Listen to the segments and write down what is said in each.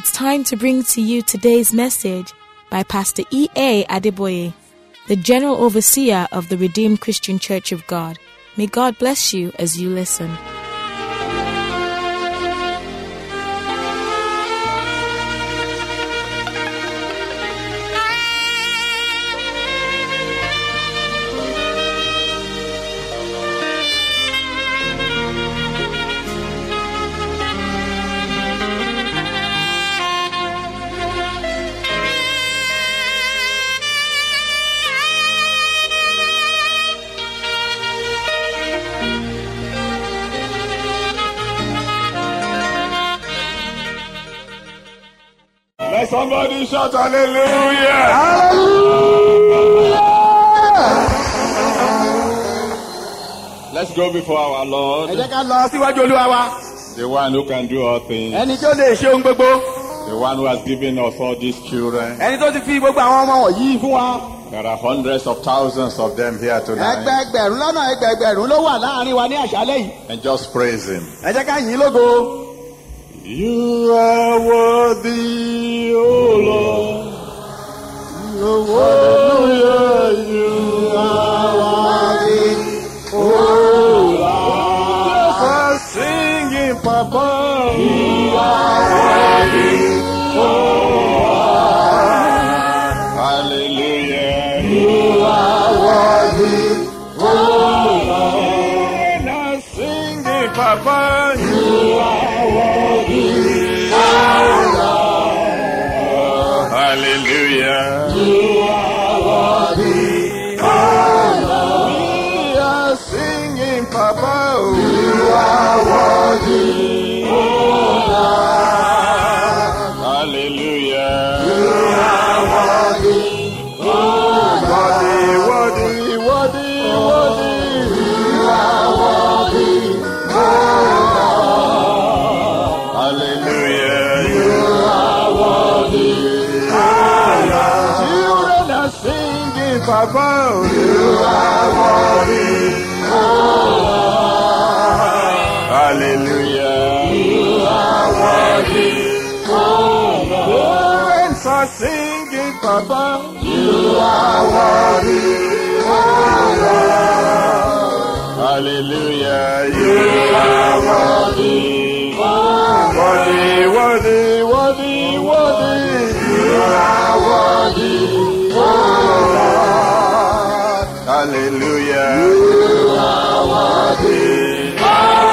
it's time to bring to you today's message by Pastor E.A. Adeboye, the General Overseer of the Redeemed Christian Church of God. May God bless you as you listen. Let somebody shout hallelujah. Let's go before our ẹ Lord, jẹ́ ká lọ síwájú olúwa wa the one who can do all things, ẹni tó lè ṣe ohun gbogbo the one who has given us all these children. ẹni tó ti fi gbogbo àwọn ọmọ wọ̀nyí fún wa There are hundreds of thousands of them here tonight. ẹgbẹẹgbẹ̀rún lọ́nà ẹgbẹẹgbẹ̀rún ló wà láàrin wa ní àṣálẹ́ yìí And just praise Him. ẹ jẹ́ ká yìn ín lógo You are worthy, O Lord. You are worthy. You are worthy, O Lord. Just a singing, Papa. You are worthy, O Lord. Hallelujah. You are worthy, O Lord. Now singing, Papa. You are worthy, O Lord. Hallelujah. You are worthy, O Lord. We are singing, Papa. You are worthy, O Lord. Hallelujah. You are worthy, O Lord. Worthy, worthy, worthy. You are worthy, O Lord. Hallelujah. You are worthy, O Lord. Children are singing, Papa. You are worthy, O Lord. Hallelujah. You are worthy, O Lord. Parents are singing, Papa. You are worthy, O Lord. Hallelujah. You are worthy, O Worthy, worthy, worthy, worthy. You are worthy, O Lord. Hallelujah. You are worthy, O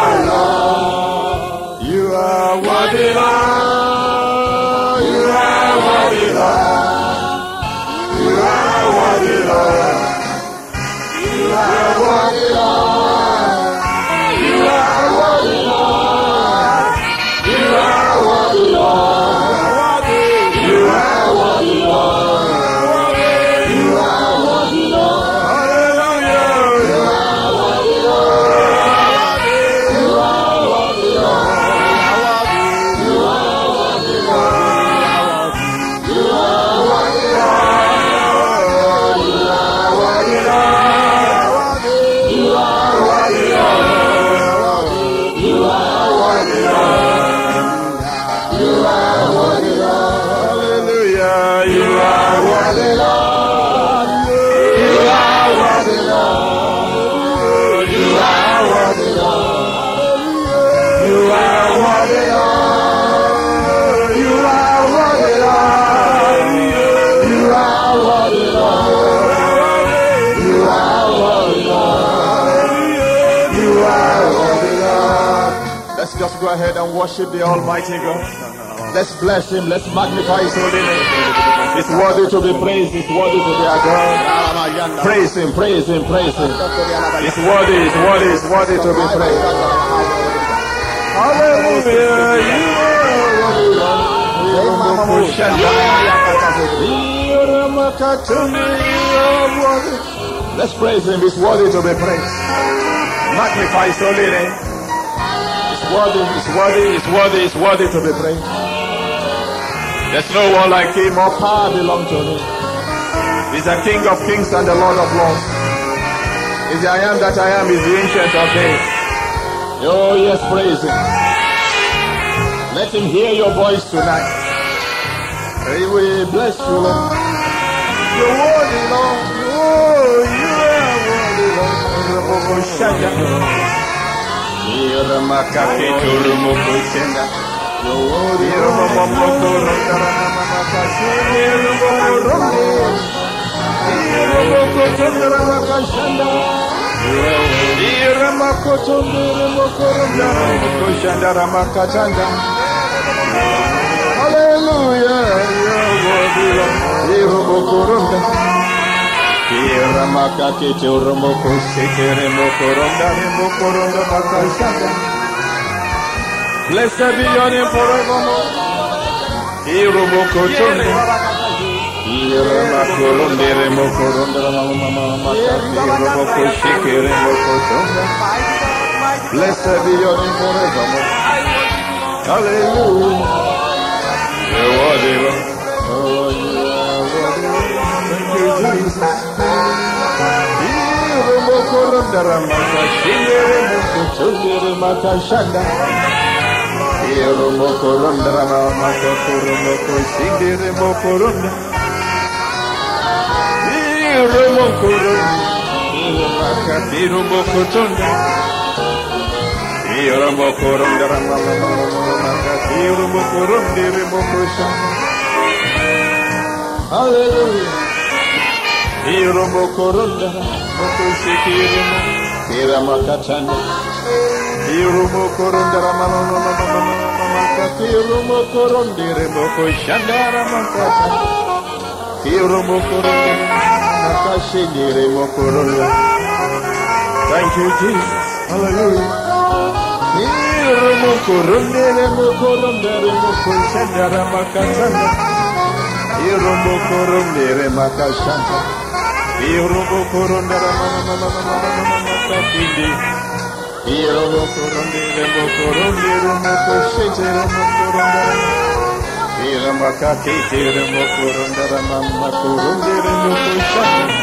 Lord. You are worthy, Lord. You are worthy, Lord. You are worthy, Lord. You are worthy, Lord. You are worthy, Lord. You are worthy, Lord. You are worthy, Lord. You are worthy, Lord. Hallelujah. You are worthy, Lord. You are worthy, Lord. You are worthy, Lord. You are worthy, Lord. You are worthy, Lord. You are worthy, Lord. You are worthy, Lord. You are worthy, Lord. Hallelujah. You are worthy, Lord. You are worthy, Lord. You are worthy, Lord. You are worthy, Lord. You are worthy, Lord. You are worthy, Lord. You are worthy, Lord. You are worthy, Lord. Let's just go ahead and worship the Almighty God. Let's bless Him. Let's magnify His holy name. It's worthy to be praised. It's worthy to be adored. Praise Him. Praise Him. Praise Him. It's worthy. It's worthy. It's worthy to be praised. Hallelujah. You are worthy. Let's praise Him. It's worthy to be praised. Magnify His holy name. It's worthy, it's worthy, it's worthy, it's worthy to be praised. There's no one like him, all power belongs to him. He's the King of kings and the Lord of lords. He's the I am that I am, he's the ancient of days. Oh yes, praise him. Let him hear your voice tonight. Hey, we bless you, Lord. You're worthy, Lord. Oh, you are worthy, Lord. Remoko shaya. Iramakake turumoko shenda. You're worthy, Irumamamoko rondaramamaka shenda. Irumoko ronde. Irumoko tondaramaka shenda. Iramako tondaramoko rondaramoko shenda ramaka tanda. Hallelujah, you're worthy, Lord. Irumoko ronda. Iramaka kete urumoko sheke remoko ronda remoko ronda maka shenda. Blessed be your name forevermore. Irumoko tonda. Iramakoronde remokoronde ramamamamamaka. Irumoko sheke remoko tonda. Blessed be your name forevermore. Hallelujah. You're worthy, Lord. Oh, you are worthy. Thank you, Jesus. Irumokoronda ramaka, shingere mokochongere makashanda. Irumokoronda ramamaka, kurumoko, shingere mokoronda. Irumokoronda, irumaka, irumokotonda. Irumokoronda ramamamamamaka, irumokoronda, irumokoshanda. Hallelujah. Iromo koronda, moko shikirimo, kirama katana. Iromo koronda, mama mama mama mama kati. Iromo koronda, moko shandara makata. Iromo koronda, makashindire mokoronda. Thank you, Jesus. Hallelujah. Iromo koronda, moko koronda, moko shandara makatana. Iromo koronda, makashanda. Irobo korondara mama mama mama mama mama kindi. Irobo koronde remo koronde remo koshete remo korondara. Irama kakete remo korondara mama koronde remo koshete.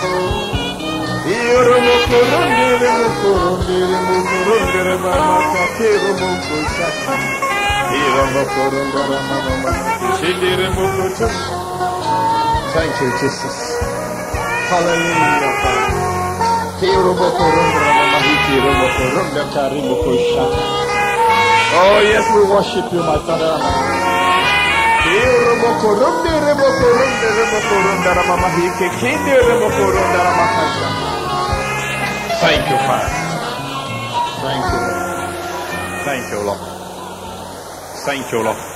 Irobo koronde remo koronde remo koronde remo mama kake remo koshete. Irobo korondara mama mama koshete remo koshete. Thank you, Jesus. Hallelujah, Father. Kirobo korondra mama hikirobo koronda karimo koshata. Oh yes, we worship you, my Father. Kirobo koronde rebo koronde rebo koronda mama hike kinde rebo koronda mama kasha. Thank you, Father. Thank you, Lord. Thank you, Lord. Thank you, Lord.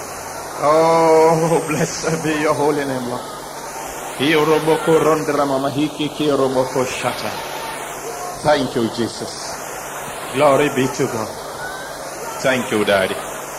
Oh, blessed be your holy name, Lord. Kiroboko rondra mama hiki kiroboko shata. Thank you, Jesus. Glory be to God. Thank you, Daddy.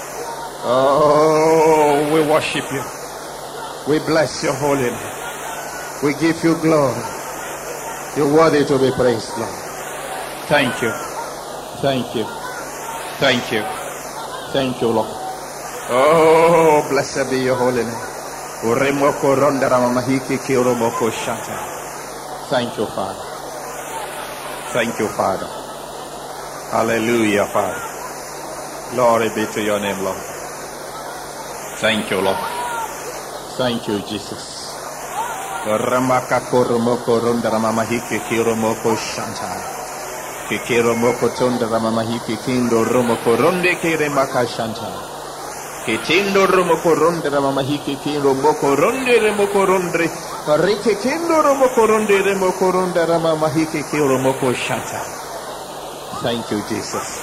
Oh, we worship you. We bless your holy name. We give you glory. You're worthy to be praised, Lord. Thank you. Thank you. Thank you. Thank you, Lord. Oh, blessed be your holy name. Uremoko rondara mamahiki kiromoko shata. Thank you, Father. Thank you, Father. Hallelujah, Father. Glory be to your name, Lord. Thank you, Lord. Thank you, Jesus. Ramaka koromoko rondara mamahiki kiromoko shanta. Kikiromoko tondara mamahiki kindo romoko ronde kiremaka shanta. Kitindo romoko ronde rama hiki kiro moko ronde remoko ronde rike kindo romoko ronde remoko ronde rama mahiki kiro moko shata. Thank you, Jesus.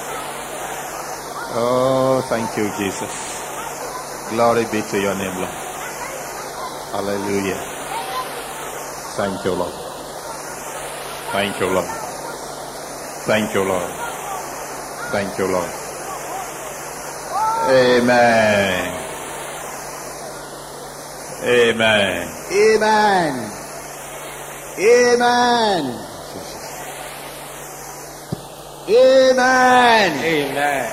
Oh, thank you, Jesus. Glory be to your name, Lord. Hallelujah. Thank you, Lord. Thank you, Lord. Thank you, Lord. Thank you, Lord. Amen. Amen. Amen. Amen. Amen. Amen.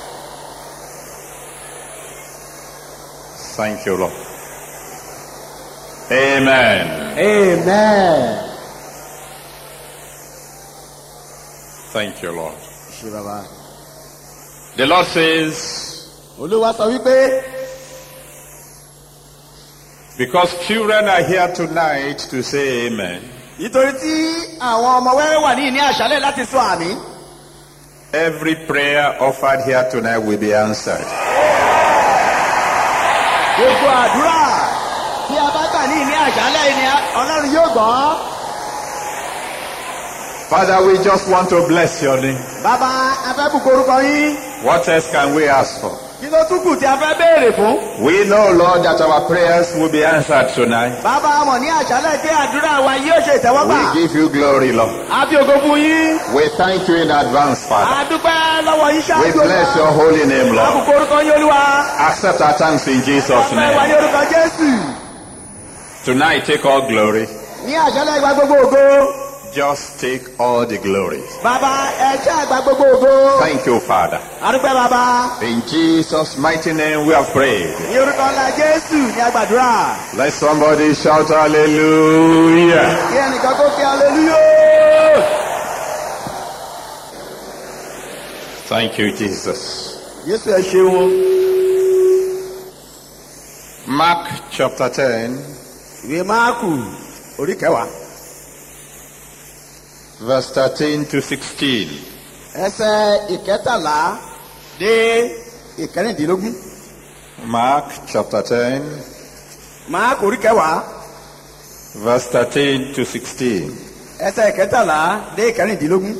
Thank you, Lord. Amen. Amen. Thank you, Lord. Ṣé bàbá? The Lord says, Olúwa sọ wípé Because children are here tonight to say amen. nítorí tí àwọn ọmọ wẹ́rẹ́ wà ní ìní àṣálẹ̀ láti sọ àmì Every prayer offered here tonight will be answered. gbogbo àdúrà tí a bá gbà ní ìní àṣálẹ̀ ìní ọlọ́run yóò gbọ́. Father, we just want to bless your name. bàbá afẹ́bùkún orúkọ yín What else can we ask for? kí ló tún kù tí a fẹ́ béèrè fún. We know, Lord, that our prayers will be answered tonight. bàbá mọ̀ ní àṣálẹ̀ pé àdúrà wa yóò ṣe ìtẹ́wọ́gbà. We give you glory, Lord. a fi ògo fún yín. We thank you in advance, Father. a dúpẹ́ lọ́wọ́ yín We ṣáájú bless your holy name, Lord. àbùkún orúkọ yín olúwa. Accept our thanks in Jesus' ọpẹ́ wa ní name. orúkọ jésù. Tonight, take all glory. ní àṣálẹ̀ ìgbà gbogbo ògo. Just take all the glory. bàbá ẹ ṣe àgbà gbogbo ògo. Thank you, Father. a dúpẹ́ bàbá. In Jesus' mighty name, we have prayed. ní orúkọ ńlá jésù ní àgbàdúrà. Let somebody shout hallelujah. kí ẹnìkan kó kí aleluya. Thank you, Jesus. jésù ẹ ṣeun. Mark chapter 10, ìwé máàkù orí kẹwàá. verse 13 to 16. ẹsẹ̀ ìkẹtàlá dé ìkẹrìndínlógún. Mark chapter 10, máàkù orí kẹwàá. verse 13 to 16. ẹsẹ̀ ìkẹtàlá dé ìkẹrìndínlógún.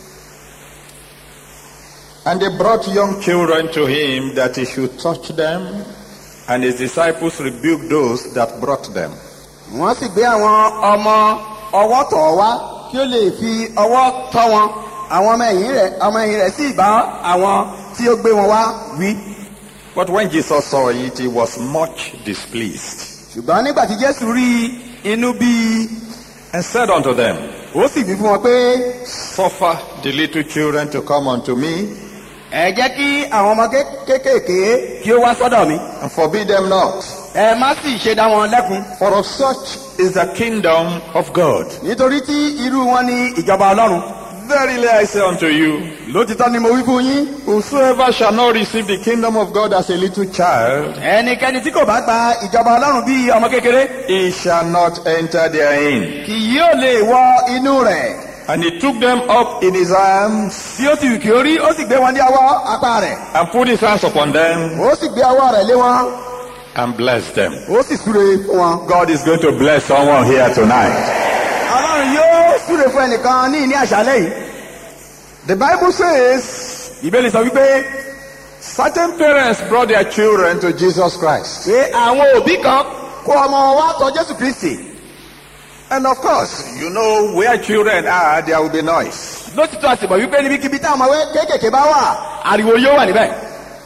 And they brought young children to him that he should touch them, and his disciples rebuked those that brought them. wọ́n sì gbé àwọn ọmọ ọwọ́ tọ̀ ọ́ wá kí ó lè fi ọwọ́ tọ́ wọn àwọn ọmọ ẹ̀yìn rẹ̀ ọmọ ẹ̀yìn rẹ̀ sì bá àwọn tí ó gbé wọn wá wí. But when Jesus saw it, he was much displeased, ṣùgbọ́n nígbà tí jésù rí inú bí i and said unto them, ó sì wí fún wọn pé Suffer the little children to come unto me, ẹ jẹ́ kí àwọn ọmọ ké- kéékèèké kí ó wá sọ́dọ̀ mi and forbid them not. ẹ má sì ṣe dá wọn lẹ́kun For of such is the kingdom of God. nítorí tí irú wọn ní ìjọba ọlọ́run. Verily I say unto you, lótìtọ́ ni mo wí fún yín whosoever shall not receive the kingdom of God as a little child, ẹnikẹ́ni tí kò bá gba ìjọba ọlọ́run bí ọmọ kékeré he shall not enter therein. kì yóò lè wọ inú rẹ̀. And he took them up in his arms bí ó ti wù kí ó rí ó sì gbé wọn ní ọwọ́ apá rẹ̀ and put his hands upon them ó sì gbé ọwọ́ rẹ̀ lé wọn and blessed them. ó sì súre fún wọn. God is going to bless someone here tonight. ọlọ́run yóò súre fún ẹnìkan ní ìní àṣálẹ́ yìí. The Bible says ìbéèrè sọ wípé certain parents brought their children to Jesus Christ. pé àwọn òbí kan kó ọmọ wa tọ jésù kristi. And of course, you know where children are, there will be noise. lótìtọ́ àsìmọ̀ wípé níbikíbi táwọn ọmọ wẹ́ kéékèèké bá wà ariwo yóò wà níbẹ̀.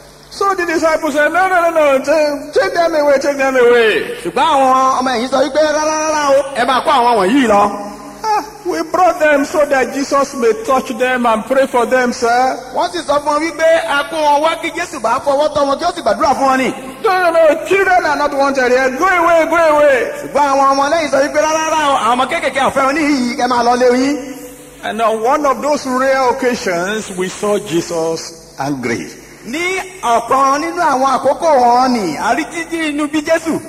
So the disciples said, No, no, no, no, take, take them away, take them away. ṣùgbọ́n àwọn ọmọ ẹ̀yìn sọ wípé rárá rárá o ẹ máa kó àwọn wọ̀nyí lọ. Ah, we brought them so that Jesus may touch them and pray for them, sir. wọ́n sì sọ fún wọn wípé a kó wọn wá kí jésù bá fọwọ́ tọ́ wọn kí ó sì gbàdúrà fún wọn ni. No, no, no, children are not wanted here. Go away, go away. ṣùgbọ́n àwọn ọmọ lẹ́yìn sọ wípé rárá rárá o àwọn ọmọ kéékèèké ọ̀fẹ́ wọn níyì ẹ máa lọ lé yín. And on one of those rare occasions, we saw Jesus angry. ní ọ̀kan nínú àwọn àkókò wọn ni àríjíjí inú bí jésù.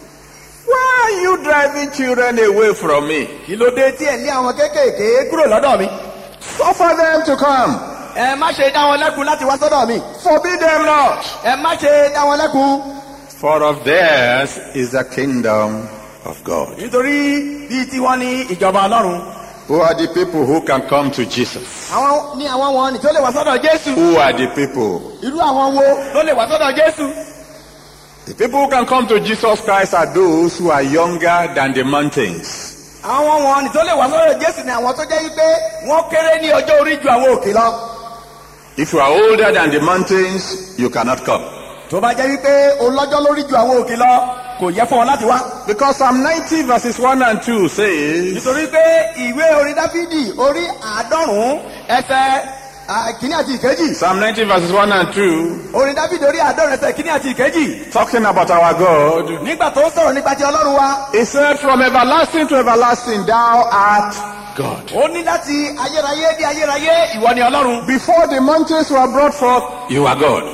Why are you driving children away from me? kí ló dé tí ẹ ní àwọn kéékèèké kúrò lọ́dọ̀ mi. Suffer them to come. ẹ má ṣe dá wọn lẹ́kun láti wá sọ́dọ̀ mi. Forbid them not. ẹ má ṣe dá wọn lẹ́kun. For of theirs is the kingdom of God. nítorí bíi tiwọn ní ìjọba ọlọ́run. Who are the people who can come to Jesus? àwọn ní àwọn wọn ní tó lè wá sọ́dọ̀ jésù. Who are the people? irú àwọn wo ló lè wá sọ́dọ̀ jésù. The people who can come to Jesus Christ are those who are younger than the mountains. àwọn wọn ní tó lè wá sọ́dọ̀ jésù ni àwọn tó jẹ́ wípé wọ́n kéré ní ọjọ́ orí ju àwọn òkè lọ. If you are older than the mountains, you cannot come. tó bá jẹ́ wípé olọ́jọ́ lórí ju àwọn òkè lọ kò yẹ fún ọ láti wá. Because Psalm 90 verses 1 and 2 says, nítorí pé ìwé orin dáfídì orí àádọ́rùn-ún ẹsẹ̀ à, kìíní àti ìkejì. Psalm 90 verses 1 and 2, orin dáfídì orí àádọ́rùn-ún ẹsẹ̀ kìíní àti ìkejì. talking about our God, nígbà tó ń sọ̀rọ̀ nípa ti ọlọ́run wa he said, From everlasting to everlasting, thou art God. ó ní láti ayérayé dé ayérayé ìwọ ni ọlọ́run. Before the mountains were brought forth, you are God. kí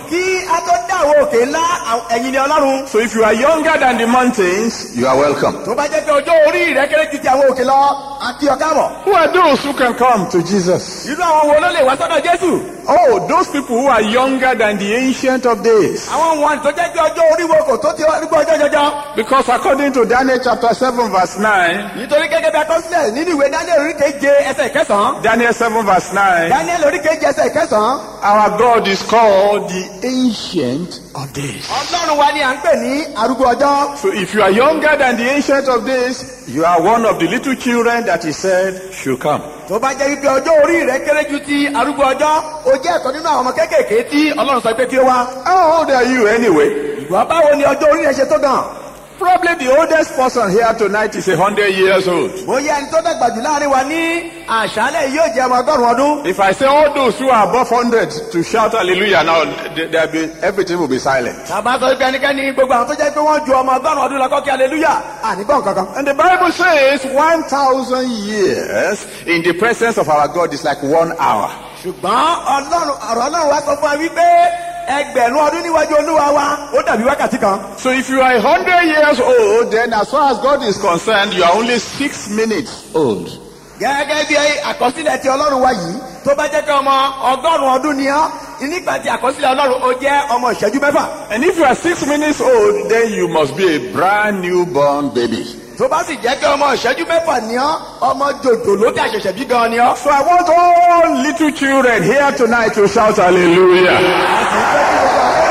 a tó dá àwọn òkè ńlá àwọn- ẹ̀yin ni ọlọ́run. So if you are younger than the mountains, you are welcome. tó bá jẹ́ pé ọjọ́ orí rẹ̀ kéré ju ti àwọn òkè lọ àti ọ̀gá bọ̀. Who are those who can come to Jesus? irú àwọn wo ló lè wá sọ́dọ̀ jésù. Oh, those people who are younger than the ancient of days. àwọn wọn tó jẹ́ pé ọjọ́ orí wo kò tó ti arúgbó ọjọ́ jọjọ. Because according to Daniel chapter 7 verse 9, nítorí gẹ́gẹ́ bí akọsílẹ̀ nínú ìwé daniel orí keje ẹsẹ̀ kẹsàn-án. Daniel 7 verse 9, daniel orí keje ẹsẹ̀ kẹsàn-án. our God is called the ancient of days. ọlọ́run wa ni à ń pè ní arúgbó ọjọ́. So if you are younger than the ancient of days, you are one of the little children that he said should come. tó bá jẹ́ wípé ọjọ́ orí rẹ̀ kéré ju ti arúgbó ọjọ́ ó jẹ́ ẹ̀kọ́ nínú àwọn ọmọ kéékèèké tí ọlọ́run sọ pé kí ó wá. How old are you anyway? ìgbà báwo ni ọjọ́ orí rẹ̀ ṣe tó gan. Probably the oldest person here tonight is a hundred years old. bóyá ẹni tó dàgbà jù láàrin wa ní àṣálẹ̀ yìí yóò jẹ́ ọmọ ọgọ́rùn-ún ọdún. If I say all those who are above hundred to shout hallelujah now, th- there'll be, everything will be silent. tàbá sọ wípé ẹnikẹ́ni gbogbo àwọn tó jẹ́ pé wọ́n ju ọmọ ọgọ́rùn-ún ọdún lọ kọ́kí aleluya ànígbọ̀n kankan. And the Bible says 1,000 years in the presence of our God is like one hour. ṣùgbọ́n ọlọ́run ọ̀rọ̀ ọlọ́run wa sọ fún wa wípé ẹgbẹ̀rún ọdún níwájú olúwa wa ó dàbí wákàtí kan. So if you are a hundred years old, then as far as God is concerned, you are only six minutes old. gẹ́gẹ́ bí àkọsílẹ̀ ti ọlọ́run wa yìí tó bá jẹ́ pé ọmọ ọgọ́rùn-ún ọdún ni ọ́ nígbà tí àkọsílẹ̀ ọlọ́run ó jẹ́ ọmọ ìṣẹ́jú mẹ́fà. And if you are six minutes old, then you must be a brand new born baby. tó bá sì jẹ́ pé ọmọ ìṣẹ́jú mẹ́fà ni ọ́ ọmọ jòjòló tí àṣẹ̀ṣẹ̀ bí gan ni ọ́. So I want all little children here tonight to shout hallelujah.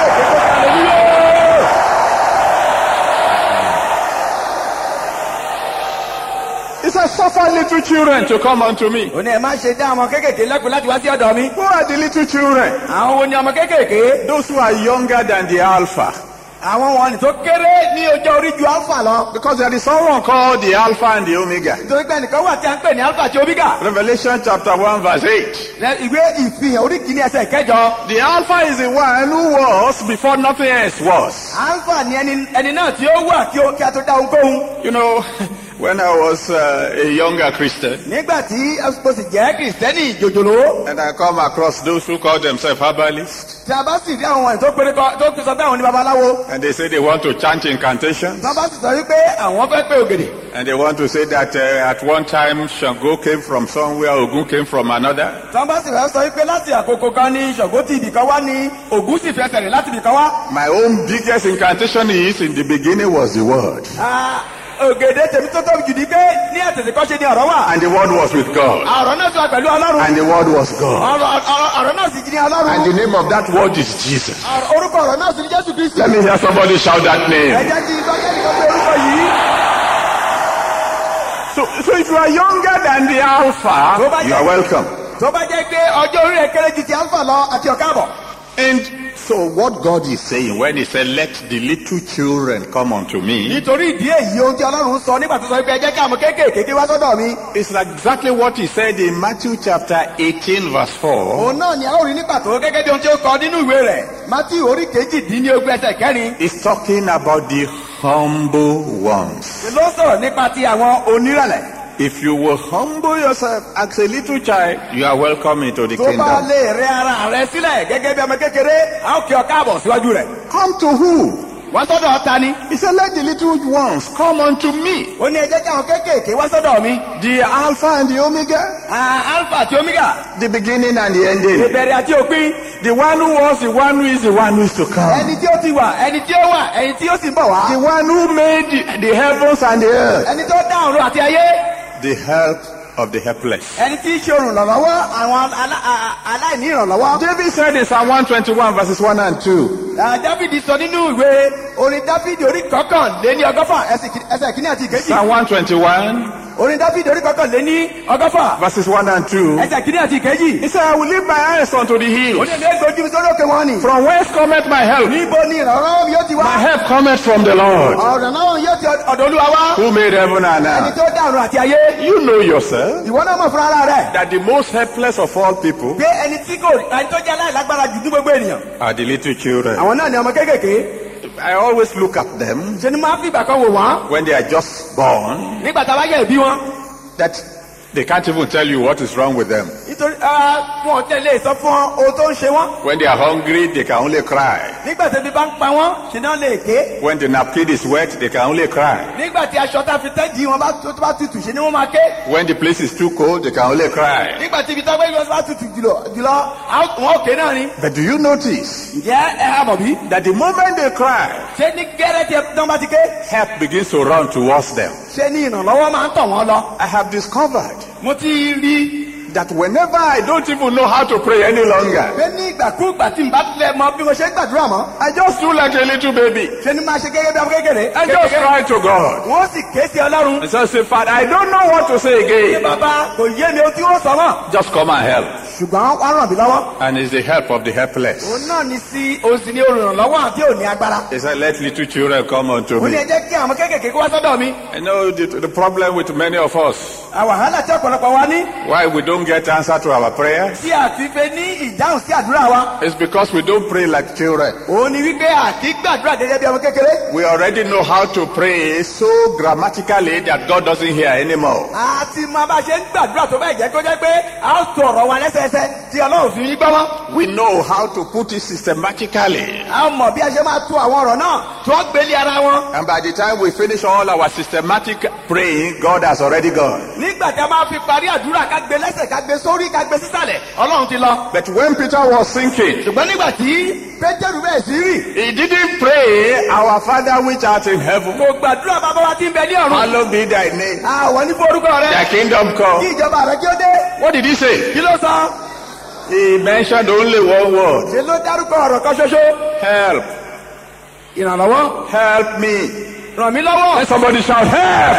He said, suffer little children to come unto me. ó ní ẹ má ṣe dá ọmọ kéékèèké lẹ́kùn láti wá sí ọ̀dọ̀ mi. Who are the little children? àwọn wo ni ọmọ kéékèèké. Those who are younger than the Alpha. àwọn wọn ni tó kéré ní ọjọ́ orí ju alpha lọ. Because there is someone called the Alpha and the Omega. nítorí pé ẹnìkan wà tí a ń pè ní alpha àti omega. Revelation chapter 1 verse 8. Lẹ- ìwé ìfihàn orí kìíní ẹsẹ̀ kẹjọ. The Alpha is the one who was before nothing else was. alpha ni ẹni ẹni náà tí ó wà kí ó kí a tó dá ohunkóhun. You know, when I was uh, a younger Christian, nígbà tí ó sì jẹ́ kìrìsìtẹ́nì jòjòló. and I come across those who call themselves herbalists, tí a bá sì rí àwọn wọ̀nyí tó péré kọ tó sọ pé àwọn ní babaláwo. and they say they want to chant incantations, tí wọ́n bá sì sọ wípé àwọn fẹ́ pé ògèdè. and they want to say that uh, at one time Shango came from somewhere, Ogun came from another. tí wọ́n bá sì fẹ́ sọ wípé láti àkókò kan ní ṣògo ti ibì kan wá ní ògún sì fẹsẹ̀ rìn láti ibì kan wá. My own biggest incantation is in the beginning was the word, Ah, ògèdè tèmi tó tóbi jù ní pé ní àtẹ̀tẹ̀ kọ́ ṣe ni ọ̀rọ̀ wà. and the word was with God, ọ̀rọ̀ náà sọ pẹ̀lú ọlọ́run. and the word was God, ọ̀rọ̀ ọ̀rọ̀- ọ̀rọ̀ náà sì jí ní ọlọ́run. and the name of that word is Jesus. Ọ̀rọ̀- orúkọ ọ̀rọ̀ náà sì ní jésù kristi. Let me hear somebody shout that ẹ name. jẹ́ kí ìgbọ́jẹ́ nìkan pé orúkọ yìí. So, so if you are younger than the Alpha, you are welcome. tó bá jẹ́ pé ọjọ́ orí rẹ̀ kéré ju ti alpha lọ àti ọ̀káàbọ̀. And so what God is saying when he said, let the little children come unto me, nítorí ìdí èyí ohun tí ọlọ́run sọ nígbà tó sọ pé ẹ jẹ́ kí àwọn kéékèèké wá sọ́dọ̀ mi. is exactly what he said in Matthew chapter 18 verse 4. òun náà ni a ó rí ní pàtó gẹ́gẹ́ bí ohun tí ó kọ nínú ìwé rẹ̀. mátí orí kejìdínlógún ẹsẹ̀ kẹrin. He's talking about the humble ones. ló sọ̀rọ̀ nípa ti àwọn onírẹ̀lẹ̀. If you will humble yourself as a little child, you are welcome into the tó bá kingdom. lè rẹ ara rẹ sílẹ̀ gẹ́gẹ́ bí ọmọ kékeré a ó kí ọ káàbọ̀ síwájú rẹ̀. Come to who? wá sọ́dọ̀ ta ni. He said, let the little ones come unto me. ó ní ẹ jẹ́ kí àwọn kéékèèké wá sọ́dọ̀ mi. The Alpha and the Omega, Ah, alpha àti omega. the beginning and the ending. ìbẹ̀rẹ̀ àti òpin. The one who was, the one who is, the one who is to come. ẹni tí ó ti wà ẹni tí ó wà ẹni tí ó sì ń bọ̀ wá. The one who made the, the heavens and the earth. ẹni tó dá ọ̀run àti ayé. The help of the helpless. ẹni tí í ṣe olùrànlọ́wọ́ àwọn alá- a- a- aláìní ìrànlọ́wọ́. David said in Psalm 121 verses 1 and 2. Ah, dáfídì sọ nínú ìwé orin dáfídì orí kọkàn lé ní ọgọ́fà ẹsẹ̀ kí- ẹsẹ̀ kìíní àti ìkejì. Psalm 121 orin dáfídì orí kọkàn lé ní ọgọ́fà verses 1 and 2. ẹsẹ̀ kìíní àti ìkejì. He said, I will lift my eyes unto the ó hills. ní ẹgbẹ́ gbójú mi sórí òkè wọn ni. From whence cometh my help? níbo ni ìrànlọ́wọ́ mi yóò ti wá. My help cometh from the Lord, ọ̀rọ̀ náà yóò ti ọ̀dọ̀ olúwa wá. who made heaven and ẹni earth. tó dá ọ̀run àti ayé. You know yourself ìwọ náà mọ̀ fúnra ara rẹ̀. that the most helpless of all people pé ẹni tí kò ẹni tó jẹ́ aláìlágbára jù ní gbogbo ènìyàn. are the little children. àwọn náà ni ọmọ kéékèèké. I always look at them ṣe ni máa fi ìgbà kan wò wọ́n. when they are just born nígbà tá a bá yẹ ìbí wọn. that They can't even tell you what is wrong with them. nítorí ah, wọn ò tẹ̀ lè sọ fún ọ ohun tó ń ṣe wọ́n When they are hungry, they can only cry. nígbà tí ebi bá ń pa wọ́n ṣe náà lè ké When the napkin is wet, they can only cry. nígbà tí aṣọ tá a fi tẹ́jì wọn bá tó tó bá tutù ṣe ni wọ́n máa ké When the place is too cold, they can only cry. nígbà tí ibi tá a gbé yọ bá tutù jùlọ jùlọ a ó- wọn ò ké náà ni. But do you notice ǹjẹ́ ẹ á mọ̀ bí? that the moment they cry, ṣé ní gẹ́rẹ́ tí wọ́n bá ti ké help begins to run towards them? ṣé ní ìrànlọ́wọ́ máa ń tọ̀ wọ́n lọ. I have discovered mo ti rí that whenever I don't even know how to pray any longer, pé ní ìgbàkúùgbà tí n bá tilẹ̀ mọ bí mo ṣe ń gbàdúrà mọ́ I just do like a little baby. ṣé ni máa ṣe gẹ́gẹ́ bí ọmọ kékeré. I just cry to God. wọ́n sì ké sí ọlọ́run. And so I say, Father, I don't know what to say ṣé again. bàbá kò yé mi ohun tí wọ́n sọ mọ́. Just come and help. ṣùgbọ́n wọ́n ràn mí lọ́wọ́. And it's the help of the helpless. òun náà ní sí òun sì ní olùrànlọ́wọ́ àti òní agbára. He said, let little children come unto ó ní me. ẹ jẹ́ kí àwọn kéékèèké kó wá sọ́dọ̀ mi. I know the, the problem with many of us, àwàhálà tí ọ̀pọ̀lọpọ̀ wa ní. why we don't get answer to our prayers, tí a ti fẹ́ ní ìdáhùn sí àdúrà wa. is because we don't pray like children. òun ni wípé àti gbàdúrà gẹ́gẹ́ bí ọmọ kékeré. We already know how to pray so grammatically that God doesn't hear anymore. a ti máa bá ṣe ń gbàdúrà tó bẹ́ẹ̀ jẹ́ kó jẹ́ pé a ó tó ọ̀rọ̀ wa lẹ́sẹẹsẹ tí ọlọ́run fi yín gbọ́mọ́. We know how to put it systematically. a mọ̀ bí a ṣe máa tó àwọn ọ̀rọ̀ náà tí wọ́n gbélé ara wọn. And by the time we finish all our systematic praying, God has already gone. nígbà tí a máa fi parí àdúrà ká gbé lẹ́sẹ̀ ká gbé sórí ká gbé sísàlẹ̀ ọlọ́run ti lọ. But when Peter was sinking, ṣùgbọ́n nígbà tí pétérù bẹ́ẹ̀ sí rì he didn't pray, Our Father which art in heaven, kò gbàdúrà bàbá wa ti ń bẹ ní ọ̀run. hallowed be thy name. àwọn ní forúkọ rẹ Thy kingdom kí come. ìjọba rẹ kí ó dé. What did he say? kí ló sọ. He mentioned only one word. ṣe ló dárúkọ ọ̀rọ̀ kan ṣoṣo. Help. ìrànlọ́wọ́ Help me. ràn mí lọ́wọ́. Let somebody shout, help.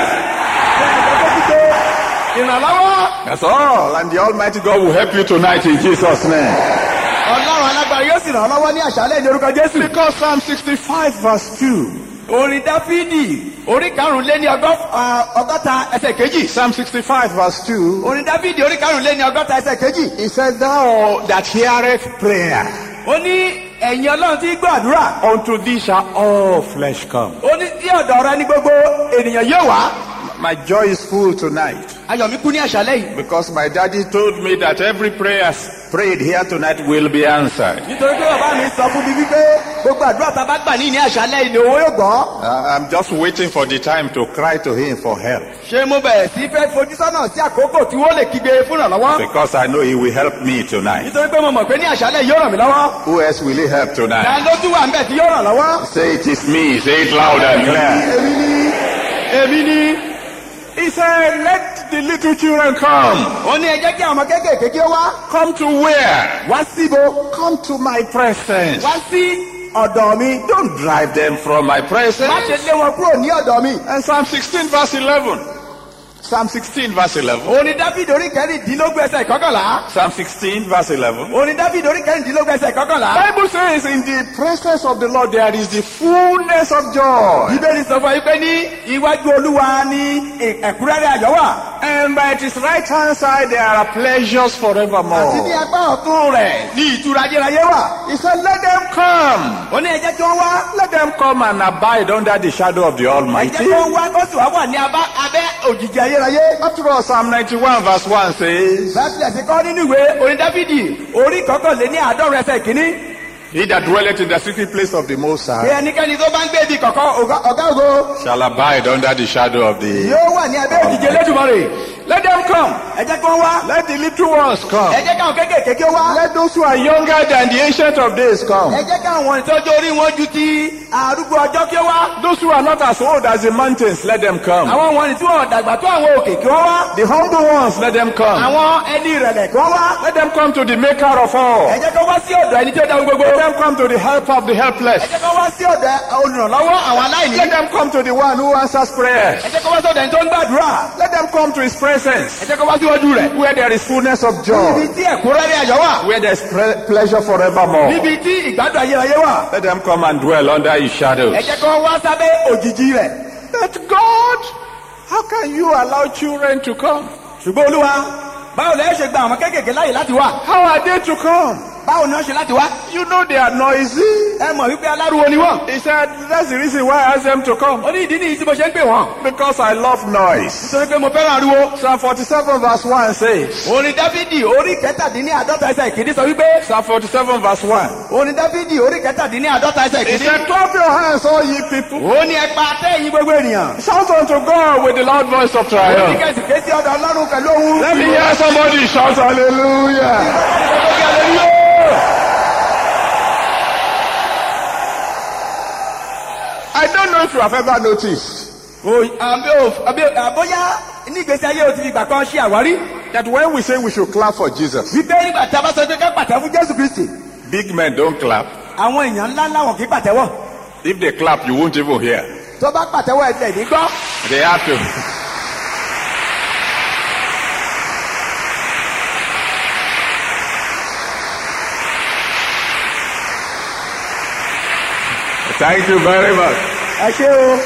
ìrànlọ́wọ́. That's all. And the Almighty God will help you tonight in Jesus' name. ọlọ́run alágbára yóò sì ràn án lọ́wọ́ ní àṣálẹ̀ ní orúkọ jésù. Because Psalm 65 verse 2. orin dáfídì orí karùn-ún lé ní ọgọ́- ah, ọgọ́ta ẹsẹ̀ kejì. Psalm 65 verse 2. orin dáfídì orí karùn-ún lé ní ọgọ́ta ẹsẹ̀ kejì. He said, Thou that heareth prayer, ó ní ẹ̀yin ọlọ́run tí gbọ́ àdúrà. unto thee shall all flesh come. ó ní tí ọ̀dọ̀ rẹ ní gbogbo ènìyàn yóò wá. My joy is full tonight ayọ̀ mi kú ní àṣálẹ̀ yìí. because my daddy told me that every prayer prayed here tonight will be answered. nítorí pé bàbá mi sọ fún mi wípé gbogbo àdúrà tá a bá gbà ní ní àṣálẹ̀ yìí ni owó yóò gbọ́. Uh, I'm just waiting for the time to cry to him for help ṣé mo bẹ̀rẹ̀ sí fẹ́ fojú sọ́nà sí àkókò tí wọ́n lè kígbe fún ìrànlọ́wọ́. because I know he will help me tonight. nítorí pé mo mọ̀ pé ní àṣálẹ̀ yìí yóò ràn mí lọ́wọ́. Who else will he help ta tonight? ló tún wà ń bẹ̀ tí yóò ràn lọ́wọ́. Say it is me. Say it loud and clear. èmi ni èmi ni. He said, Let the little children come. ó ní ẹ jẹ́ kí àwọn ọmọ kéékèèké kí ó wá. Come to where? wá síbo. Come to my presence. wá sí ọ̀dọ̀ mi. Don't drive them from my má presence. ṣe lé wọn kúrò ní ọ̀dọ̀ mi. And Psalm 16 verse 11. Psalm 16 verse 11. orin dáfídì orí kẹrìndínlógún ẹsẹ̀ kọkànlá. Psalm 16 verse 11. orin dáfídì orí kẹrìndínlógún ẹsẹ̀ kọkànlá. Bible says in the presence of the Lord there is the fullness of joy. bíbélì sọ fún yín pé ní iwájú olúwa ní ẹ̀kúnrẹ́rẹ́ ayọ̀ wà. And by his right hand side there are pleasures àti ní forevermore. apá ọ̀tún rẹ̀ ní ìtura ayérayé wà. He said, let them come. ó ní ẹ jẹ́ kí wọ́n wá. Let them come and abide under the shadow of the ẹ jẹ́ Almighty. kí wọ́n wá kó sì wá wà ní abá- abẹ́ òjìji ayérayé. After all, Psalm 91 verse 1 says, bẹ́ẹ̀ sì kọ́ nínú ìwé orin dáfídì orí kọkànléní àádọ́rùn ẹsẹ̀ kìíní. He that dwelleth in the secret place of the Most bí High ẹnikẹ́ni tó bá ń gbé ibi kọ̀kọ́ ọ̀gá ọ̀gá ògo shall abide under the shadow of the... yóò wà ní abẹ́ òjìji elédùmarè. Let them come. ẹ jẹ́ kí wọ́n wá. Let the little ones come. ẹ jẹ́ káwọn kéékèèké kí ó wá. Let those who are younger than the ancient of days come. ẹ jẹ́ káwọn ìtọ́jú orí wọn ju ti arúgbó ọjọ́ kí ó wá. Those who are not as old as the mountains, let them come. àwọn wọn tí wọn dàgbà tó àwọn òkè kí wọ́n wá. The humble ones, let them come. àwọn ẹni ìrẹ̀lẹ̀ kí wọ́n wá. Let them come to the maker of all. ẹ jẹ́ kí wọ́n wá sí ọ̀dọ̀ ẹni tí ó dá ohun gbogbo. Let them come to the helper of the helpless. ẹ jẹ́ kí wọ́n wá sí ọ̀dọ̀ olùrànlọ́wọ́ àwọn aláìní. Let them come to the one who answers prayers. ẹ jẹ́ kí wọ́n wá sí ọ̀dọ̀ ẹni tó ń gbàdúrà. Let them come to his presence. ẹ jẹ́ kí wọ́n wá síwájú rẹ̀. Where there is fullness of níbi joy. tí ẹ̀kúnrẹ́rẹ́ ayọ̀ wà. Where there is pre- pleasure forevermore. níbi tí ìgbádùn ayérayé wà. Let them come and dwell under his shadows. ẹ jẹ́ kí wọ́n wá sábẹ́ òjìji rẹ̀. But God, how can you allow children to come? ṣùgbọ́n olúwa báwo lẹ́ ṣe gba àwọn kéékèèké láyè láti wá. How are they to come? báwo ni wọ́n ṣe láti wá. You know they are noisy. ẹ mọ̀ wípé aláruwo ni wọ́n. He said, that's the reason why I asked them to come. ó ní ìdí nìyí tí mo ṣe ń pè wọ́n. Because I love noise. nítorí pé mo fẹ́ràn ariwo. Psalm 47 verse 1 says, orin dáfídì orí kẹtàdínní àádọ́ta ẹsẹ̀ ìkíní sọ wípé. Psalm 47 verse 1. orin dáfídì orí kẹtàdínní àádọ́ta ẹsẹ̀ He ìkíní. said, clap your hands, all ye people. ó ní ẹ̀pà àtẹ̀yìn gbogbo ènìyàn. Shout unto God with the loud voice of ó ní triumph. kẹ́sì ké sí ọ̀dọ̀ ọlọ́run pẹ̀lú ohun. Let me hear somebody shout hallelujah. I don't know if you have ever noticed O- àbí o- àbí- àbóyá ní ìgbésí ayé o ti fi ìgbà kan ṣe àwárí. that when we say we should clap for Jesus, wípé nígbà tí a bá sọ pé ká pàtẹ́ fún jésù kristi. big men don't clap. àwọn èèyàn ńlá ńlá wọn kì í pàtẹ́wọ̀. If they clap, you won't even hear. tó bá pàtẹ́wọ̀ ẹ̀sẹ̀ ní gbọ́. They have to. Thank you very much. ẹ ṣé o.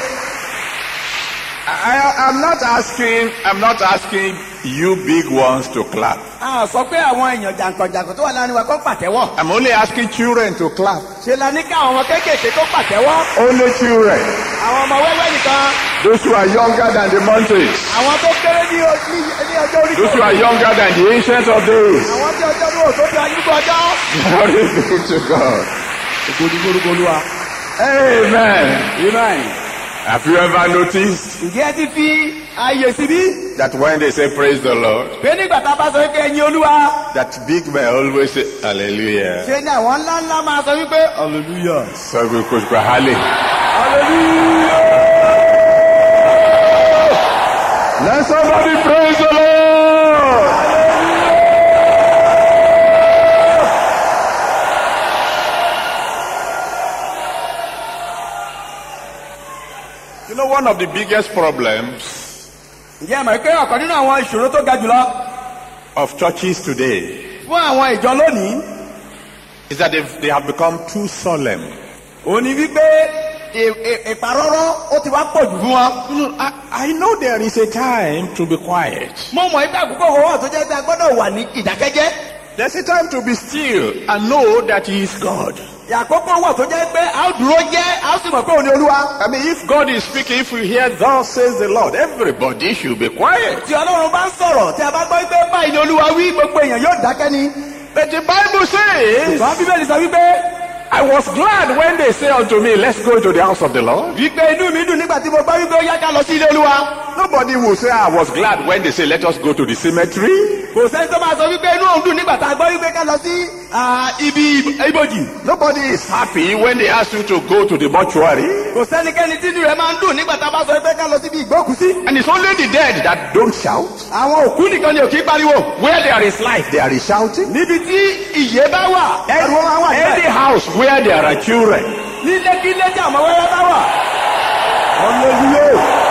I, I'm not asking. I'm not asking you big ones to clap. a sọ pé àwọn èèyàn jàǹkànjàǹkàn tó wà láàrin wa kó pàtẹ́wọ̀. I'm only asking children to clap. ṣe la ní ká àwọn ọmọ kéékèèké tó pàtẹ́wọ́. Only children. àwọn ọmọ wẹ́wẹ́ nìkan. Those who are younger than the mountains. àwọn tó kéré ní o- ní ní ọjọ́ orí Those who kan. are younger than the ancients of days. àwọn tí ọjọ́ ní òtó fi ayúgbọ́ ọjọ́. Glory be to God. ìgbòdìgbòdìgbòlùwà. Amen. amen. Have you ever noticed ǹjẹ́ ẹ ti fi ààyè síbí. that when they say praise the Lord, pé nígbà tá a bá sọ pé ẹyin olúwa. that big men always say hallelujah. ṣe ni àwọn ńlá ńlá máa sọ wípé hallelujah. So we could go hallelujah. hallelujah. Let somebody praise the Lord. You know, one of the biggest problems ǹjẹ́ ẹ mọ̀ pé ọ̀kan nínú àwọn ìṣòro tó ga jùlọ of churches today fún àwọn ìjọ lónìí is that they've, they have become too solemn. òun ni wípé ì- ì- ìparọ́rọ́ ó ti wá pọ̀ jù fún wọn. You know, I, I know there is a time to be quiet. mo mọ̀ ipá àkókò owó wà tó jẹ́ pé a gbọ́dọ̀ wà ní ìdákẹ́jẹ́. There's a time to be still and know that He is God. àkókò wà tó jẹ́ pé a ó dúró jẹ́ a ó sì mọ̀ pé òun ni olúwa. I mean, if God is speaking, if you hear, Thus says the Lord, everybody should be quiet. tí ọlọ́run bá ń sọ̀rọ̀ tí a bá gbọ́ pé báyìí ni olúwa wí gbogbo èèyàn yóò dákẹ́ ni. But the Bible says, ṣùgbọ́n bíbélì sọ wípé I was glad when they say unto me, Let's go to the house of the Lord. wípé inú mi dùn nígbà tí mo gbọ́ wípé ó yá ká lọ sí ilé olúwa. Nobody will say, I was glad when they say, Let us go to the cemetery. kò sẹ́ni tó máa sọ wípé inú òun dùn nígbà tá a gbọ́ wípé ká lọ sí ah, ibi ibojì. Nobody is happy when they ask you to go to the mortuary. kò sẹ́nikẹ́ni tí inú rẹ̀ máa ń dùn nígbà tá a bá sọ wípé ká lọ síbi ìgbókùsí. And it's only the dead that don't shout. àwọn òkú nìkan ni ò kí í pariwo. Where there is life, there is shouting. níbi tí ìyè bá wà ẹrù wọn wà Any níbẹ̀. house where there are children, nílé kí ilé tí àwọn wẹ́rẹ́ bá wà. hallelujah.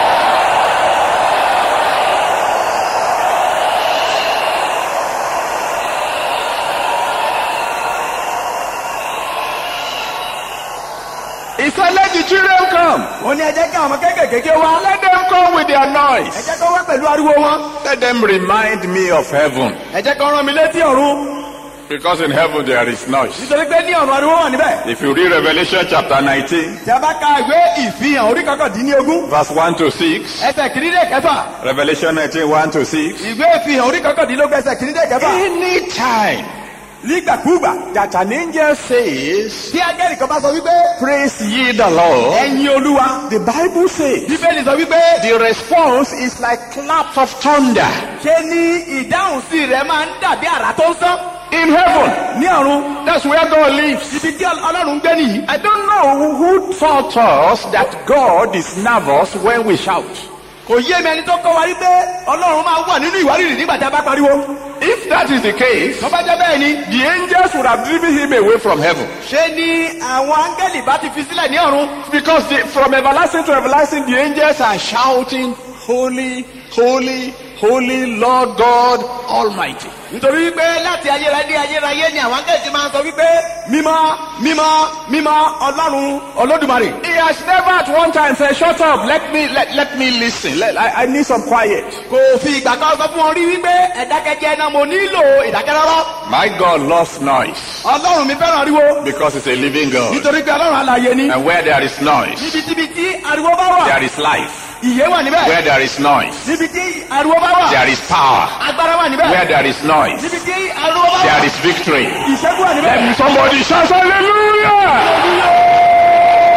He said, Let the children come. ó ní ẹ jẹ́ kí àwọn ọmọ kéékèèké kí ó wá. Let them come with their ẹ noise. jẹ́ kí ó wá pẹ̀lú ariwo wọn. Let them remind me of heaven. ẹ jẹ́ kí ó rán mi létí ọ̀run. Because in heaven there is noise. nítorí pé ní ọ̀run ariwo wà níbẹ̀. If you read Revelation chapter 19, tí a bá ka ìwé ìfihàn orí kọkàndínlógún verse 1 to 6, ẹsẹ̀ kìíní dé kẹfà. Revelation 19, 1 to 6, ìwé ìfihàn orí kọkàndínlógún ẹsẹ̀ kìíní dé kẹfà. anytime nígbàkúùgbà that an angel says, tí agẹ́rì kan bá sọ wípé Praise ye the Lord, ẹ̀yin olúwa. the Bible says, bíbélì sọ wípé the response is like claps of thunder ṣe ni ìdáhùn sí rẹ̀ máa ń dàbí àrà tó ń sán. in heaven. ní ọ̀run That's where God lives. ibi tí ọlọ́run ń gbé nìyí. I don't know who taught us that God is nervous when we shout. kò yé mi ẹni tó kọ́ wa wípé ọlọ́run máa wà nínú ìwárìrì nígbà tí a bá pariwo. If that is the case, tó bá jẹ́ bẹ́ẹ̀ ni the angels would have driven him away from heaven. ṣe ni àwọn áńgẹ́lì bá ti fi sílẹ̀ ní ọ̀run. Because the, from everlasting to everlasting, the angels are shouting, Holy, holy, Holy Lord God Almighty. nítorí wípé láti ayérayé ayérayé ni àwọn akẹ́kọ̀ọ́ máa ń sọ wípé mímọ́ mímọ́ mímọ́ ọlọ́run olódùmarè. He has never at one time said, Shut up, let me let, let me listen. Let, I, I need some quiet. kò fi ìgbà kan sọ fún wọn rí wípé ẹ̀dákẹ́jẹ́ náà mo nílò ìdákẹ́rọ́rọ́. My God loves noise ọlọ́run mi fẹ́ràn ariwo because He's a living God. nítorí pé ọlọ́run alààyè ni. And where there is noise, níbitíbi tí ariwo bá wà there is life. ìyè wà níbẹ̀. Where there is noise, níbi tí ariwo bá wà there is power. agbára wà níbẹ̀. Where there is noise, níbi tí ariwo bá wà there is victory. ìṣẹ́gun wà níbẹ̀. Somebody shout hallelujah!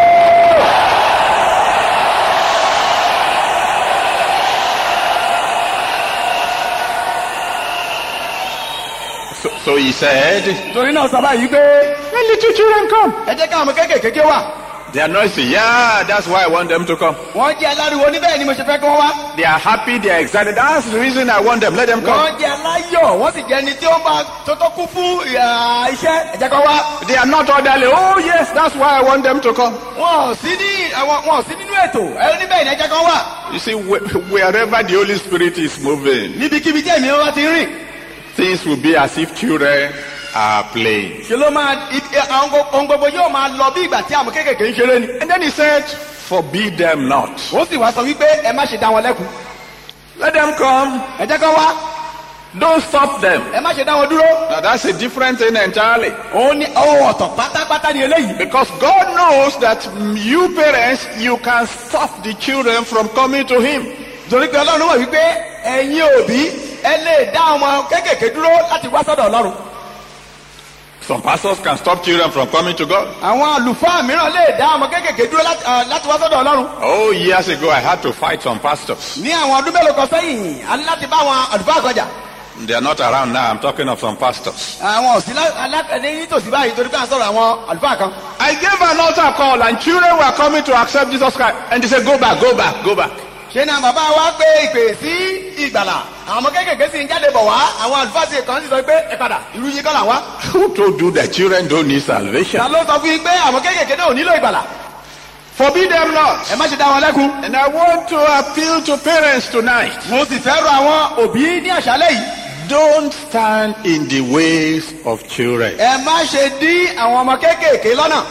So, so he said, torí náà sọ báyìí pé Let little children come. ẹ jẹ́ káwọn ọmọ kéékèèké wà. They are noisy. Yeah, that's why I want them to come. wọ́n jẹ́ aláriwo níbẹ̀ ni mo ṣe fẹ́ kí wọ́n wá. They are happy, they are excited. That's the reason I want them. Let them come. wọ́n jẹ́ aláyọ̀ wọ́n sì jẹ́ ẹni tí ó máa tó tó kú fún ìhà, iṣẹ́ ẹ jẹ́ kó wá. They are not orderly. Oh, yes, that's why I want them to come. wọn ò sí ní àwọn wọn ò sí nínú ètò ẹ níbẹ̀ ni ẹ jẹ́ kó wá. You see, wh- wherever the Holy Spirit is moving, níbikíbi tí ẹ̀mí wọn bá ti rìn things will be as if children are playing. ṣe ló máa i- i- àwọn gbo- ohun gbogbo yóò máa lọ bí ìgbà tí àwọn kéékèèké ń ṣeré ni. And then he said, Forbid them not. ó sì wá sọ wípé ẹ má ṣe dá wọn lẹ́kun Let them come. ẹ jẹ́ kó wá Don't stop them. ẹ má ṣe dá wọn dúró. Now, that's a different thing entirely. òun ni ohun ọ̀tọ̀ pátápátá ni eléyìí. Because God knows that mm, you parents, you can stop the children from coming to Him. torí pé ọlọ́run wọ̀ wípé ẹ̀yin òbí ẹ lè dá ọmọ kéékèèké dúró láti wá sọ́dọ̀ ọlọ́run. Some pastors can stop children from coming to God. àwọn àlùfáà mìíràn lè dá ọmọ kéékèèké dúró láti ah, láti wá sọ́dọ̀ ọlọ́run. Oh, years ago, I had to fight some pastors. ní àwọn ọdún mélòó kan sẹ́yìn a ní láti bá àwọn àlùfáà kọjà. They are not around now. I'm talking of some pastors. àwọn òsì alákàdé nítòsí báyìí torí pé à ń sọ̀rọ̀ àwọn àlùfáà kan. I gave an altar call, and children were coming to accept Jesus Christ. And they said, Go back, go back, go back. ṣé náà bàbá wa pé ìpè sí ìgbàlà àwọn ọmọ kéékèèké sì ń jáde bọ̀ wá àwọn àlùfáà sì kàn sì sọ pé ẹ padà irú yín kọ́ là wá. Who told you that children don't need salvation? ta ló sọ fún yín pé àwọn kéékèèké náà ò nílò ìgbàlà. Forbid them not. ẹ má ṣe dá wọn lẹ́kun. And I want to appeal to parents tonight. mo sì fẹ́ rọ àwọn òbí ní àṣálẹ́ yìí. Don't stand in the ways of children. ẹ má ṣe dí àwọn ọmọ kéékèèké lọ́nà.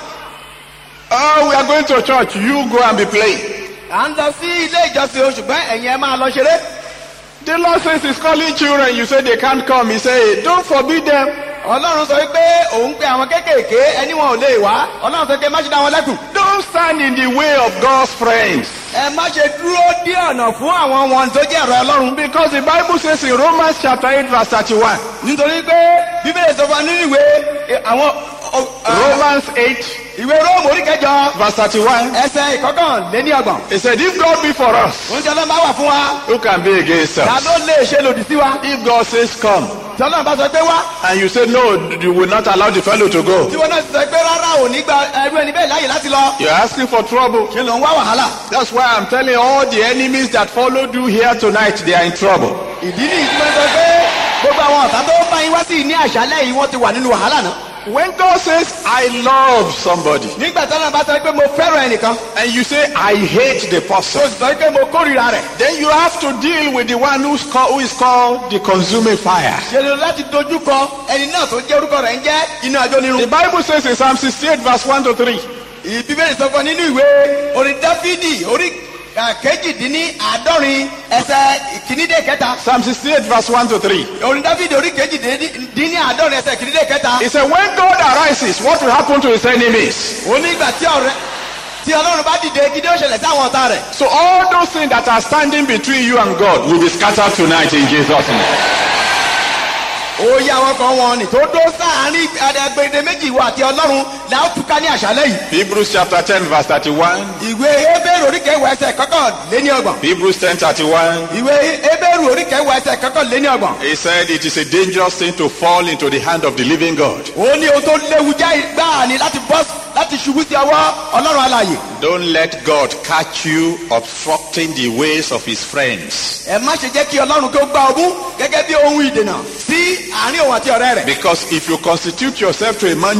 Oh, we are going to church. You go and be playing. à ń lọ sí ilé ìjọsìn o ṣùgbọ́n ẹ̀yin ẹ máa lọ ṣeré. The Lord says He's calling children. You say they can't come. He say, Don't forbid them. ọlọ́run sọ pé òun pe àwọn kéékèèké ẹni wọn ò lè wá ọlọ́run sọ pé má ṣe dá wọn lẹ́kùn. Don't stand in the way of God's friends. ẹ má ṣe dúró dí ọ̀nà fún àwọn wọn tó jẹ́ ọ̀rọ̀ ọlọ́run. Because the Bible says in Romans chapter 8, verse 31. nítorí pé bíbélì sọ fún wa nínú ìwé ẹ, àwọn ọ, ọ, Romans 8, ìwé róòmù orí kẹjọ verse 31. ẹsẹ̀ ìkọkànléní ọgbọ̀n. He said, If God be for us, oúnjẹ ọlọ́run bá wà fún wa who can be against ta us? ló lè ṣe lòdì sí wa. If God says, Come, tí ọlọ́run bá sọ pé wá and you say, No, you will not allow the fellow to go, tí wọn náà sọ pé rárá ò ní gba ẹrú ẹni bẹ́ẹ̀ láàyè láti lọ. you're asking for trouble. ṣe ló ń wá wàhálà. That's why I'm telling all the enemies that followed you here tonight, they are in trouble. ìdí nìyí tí wọ́n sọ pé gbogbo àwọn ọ̀tá tó bá yín wá sí ní àṣálẹ̀ yìí wọ́n ti wà nínú wàhálà náà. When God says, I love somebody, nígbà tí ọlọ́run bá sọ pé mo fẹ́ràn ẹnìkan and you say, I hate the tó person, sì sọ pé mo kórìíra rẹ̀. then you have to deal with the one who's called, who is called the consuming fire. ṣe lè láti dojú kọ ẹni náà tó jẹ́ orúkọ rẹ̀ ń jẹ́ iná ajó The nírun. Bible says in Psalm 68, verse 1 to 3, ìbíbélì sọ fún ọ nínú ìwé orin dáfídì orí ah, kejìdínní àádọ́rin ẹsẹ̀ ìkínídé kẹta. Psalm 68, verse 1 to 3. orin dáfídì orí kejìdínní àádọ́rin ẹsẹ̀ ìkínídé kẹta. He said, When God arises, what will happen to his enemies? ó ní ìgbà tí ọ̀rẹ́ tí ọlọ́run bá dìde gidi ó ṣẹlẹ̀ sí àwọn ọ̀tá rẹ̀. So all those things that are standing between you and God will be scattered tonight in Jesus' name. oyè àwọn kan wọn ni tó dó sáàárín agbègbè méjì ìwọ àti ọlọ́run là ó túká ní àṣálẹ́ yìí. Hebrews chapter 10, verse 31. ìwé ebéèrè oríkèéwò ẹsẹ̀ kọ́kọ́ lé ní ọgbọ̀n. Hebrews 10, 31. ìwé ebéèrè oríkèéwò ẹsẹ̀ kọ́kọ́ lé ní ọgbọ̀n. He said it is a dangerous thing to fall into the hand of the living God. ó ní ohun tó léwu jẹ́ ìgbà ni láti bọ́ láti ṣubú sí ọwọ́ ọlọ́run alàyè. Don't let God catch you obstructing the ways of his friends. ẹ má ṣe jẹ́ kí ọlọ́run kó gbá ọmú gẹ́gẹ́ bí ohun ìdènà sí àárín òun àti ọ̀rẹ́ rẹ̀. Because if you constitute yourself to a mountain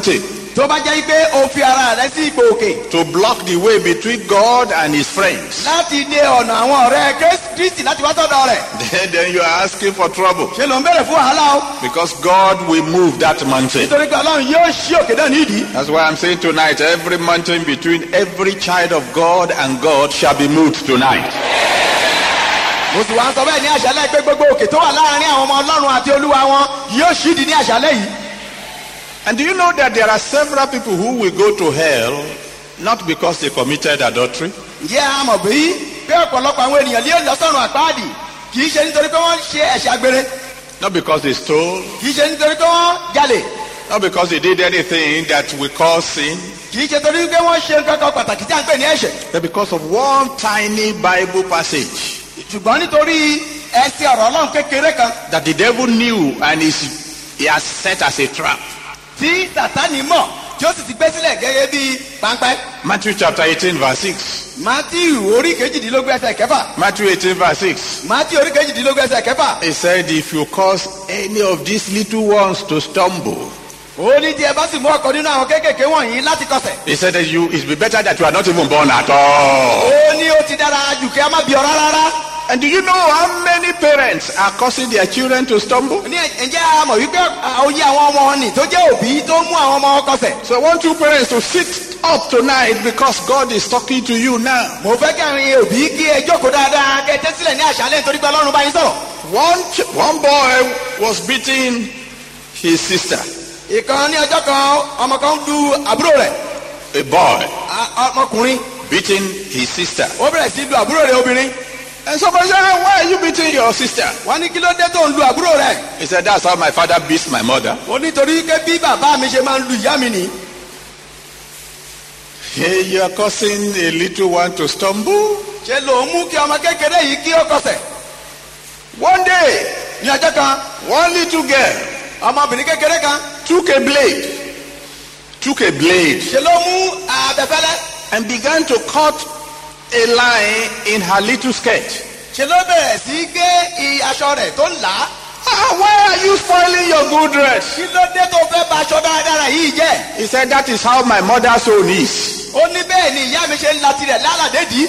tó bá jẹ́ pé o fi ara rẹ sí ipò òkè to block the way between God and his friends, láti dé ọ̀nà àwọn ọ̀rẹ́ Krist- kristi láti wá sọ́dọ̀ rẹ̀ then, then you are asking for trouble ṣe ló ń bẹ̀rẹ̀ fún wàhálà o because God will move that mountain. nítorí pé ọlọ́run yóò ṣí òkè náà nídìí That's why I'm saying tonight, every mountain between every child of God and God shall be moved tonight. mo sì wá ń sọ bẹ́ẹ̀ ní àṣálẹ́ pé gbogbo òkè tó wà láàrin àwọn ọmọ ọlọ́run àti olúwa wọn yóò ṣídìí ní àṣálẹ́ yìí And do you know that there are several people who will go to hell not because they committed adultery, ǹjẹ́ a mọ̀ bí pé ọ̀pọ̀lọpọ̀ àwọn ènìyàn lé lọ́sọ̀rùn àpáàdì kì í ṣe nítorí pé wọ́n ṣe ẹ̀ṣẹ̀ àgbèrè not because they stole, kì í ṣe nítorí pé wọ́n jalè not because they did anything that will cause sin, kì í ṣe torí pé wọ́n ṣe nǹkan kan pàtàkì tí a ń pè ní ẹ̀ṣẹ̀ but because of one tiny Bible passage ṣùgbọ́n nítorí ẹsẹ̀ ọ̀rọ̀ ọlọ́run kékeré kan that the devil knew and is, he has set as a trap. tí sàtánì mọ̀ tí ó sì ti gbé sílẹ̀ gẹ́gẹ́ bí páńpẹ́ Matthew chapter 18 verse 6. matthew orí kejìdínlógún ẹsẹ̀ kẹfà Matthew 18 verse 6. matthew orí kejìdínlógún ẹsẹ̀ kẹfà He said, if you cause any of these little ones to stumble, ó ní tí ẹ bá sì mú ọkọ nínú àwọn kéékèèké wọ̀nyí láti kọsẹ̀ he said that you, it be better that you are not even born at all. ó ní ó ti dára jù kí a má bí ọ rárá And do you know how many parents are causing their children to stumble? ní ǹjẹ́ a mọ̀ wípé oyè àwọn ọmọ wọn nì tó jẹ́ òbí tó mú àwọn ọmọ wọn kọsẹ̀ So I want you parents to sit up tonight because God is talking to you now. mo fẹ́ kí àwọn òbí kí ẹ jókòó dáadáa kí ẹ tẹ́ sílẹ̀ ní àṣálẹ́ nítorí pé ọlọ́run bá yín sọ̀rọ̀ One, ch- one boy was beating his sister, ìkan ní ọjọ́ kan ọmọ kan lu àbúrò rẹ̀ a boy a- ọmọkùnrin beating his sister. ó bẹ̀rẹ̀ sí lu àbúrò rẹ̀ obìnrin And somebody said, "Ah, why are you beating your sister? wọ́n ní kí ló dé tó ń lu àbúrò rẹ̀ He said, that's how my father beats my mother. ó nítorí pé bí bàbá mi ṣe máa ń lu ìyá mi nì Hey, you are causing a little one to stumble. ṣe ló ń mú kí ọmọ kékeré yìí kí ó kọsẹ̀ One day, ní ọjọ́ kan one little girl ọmọbìnrin kékeré kan took a blade, took a blade, ṣe ló mú abẹfẹ́lẹ́ and began to cut a line in her little skirt. ṣe ló bẹ̀rẹ̀ sí gé i aṣọ rẹ̀ tó ń là á Ah, why are you spoiling your good dress? kí ló dé tó fẹ́ ba aṣọ dáradára yìí jẹ́ He said, that is how my mother's own is. ó ní bẹ́ẹ̀ ni ìyá mi ṣe ń la tirẹ̀ lálàdédìí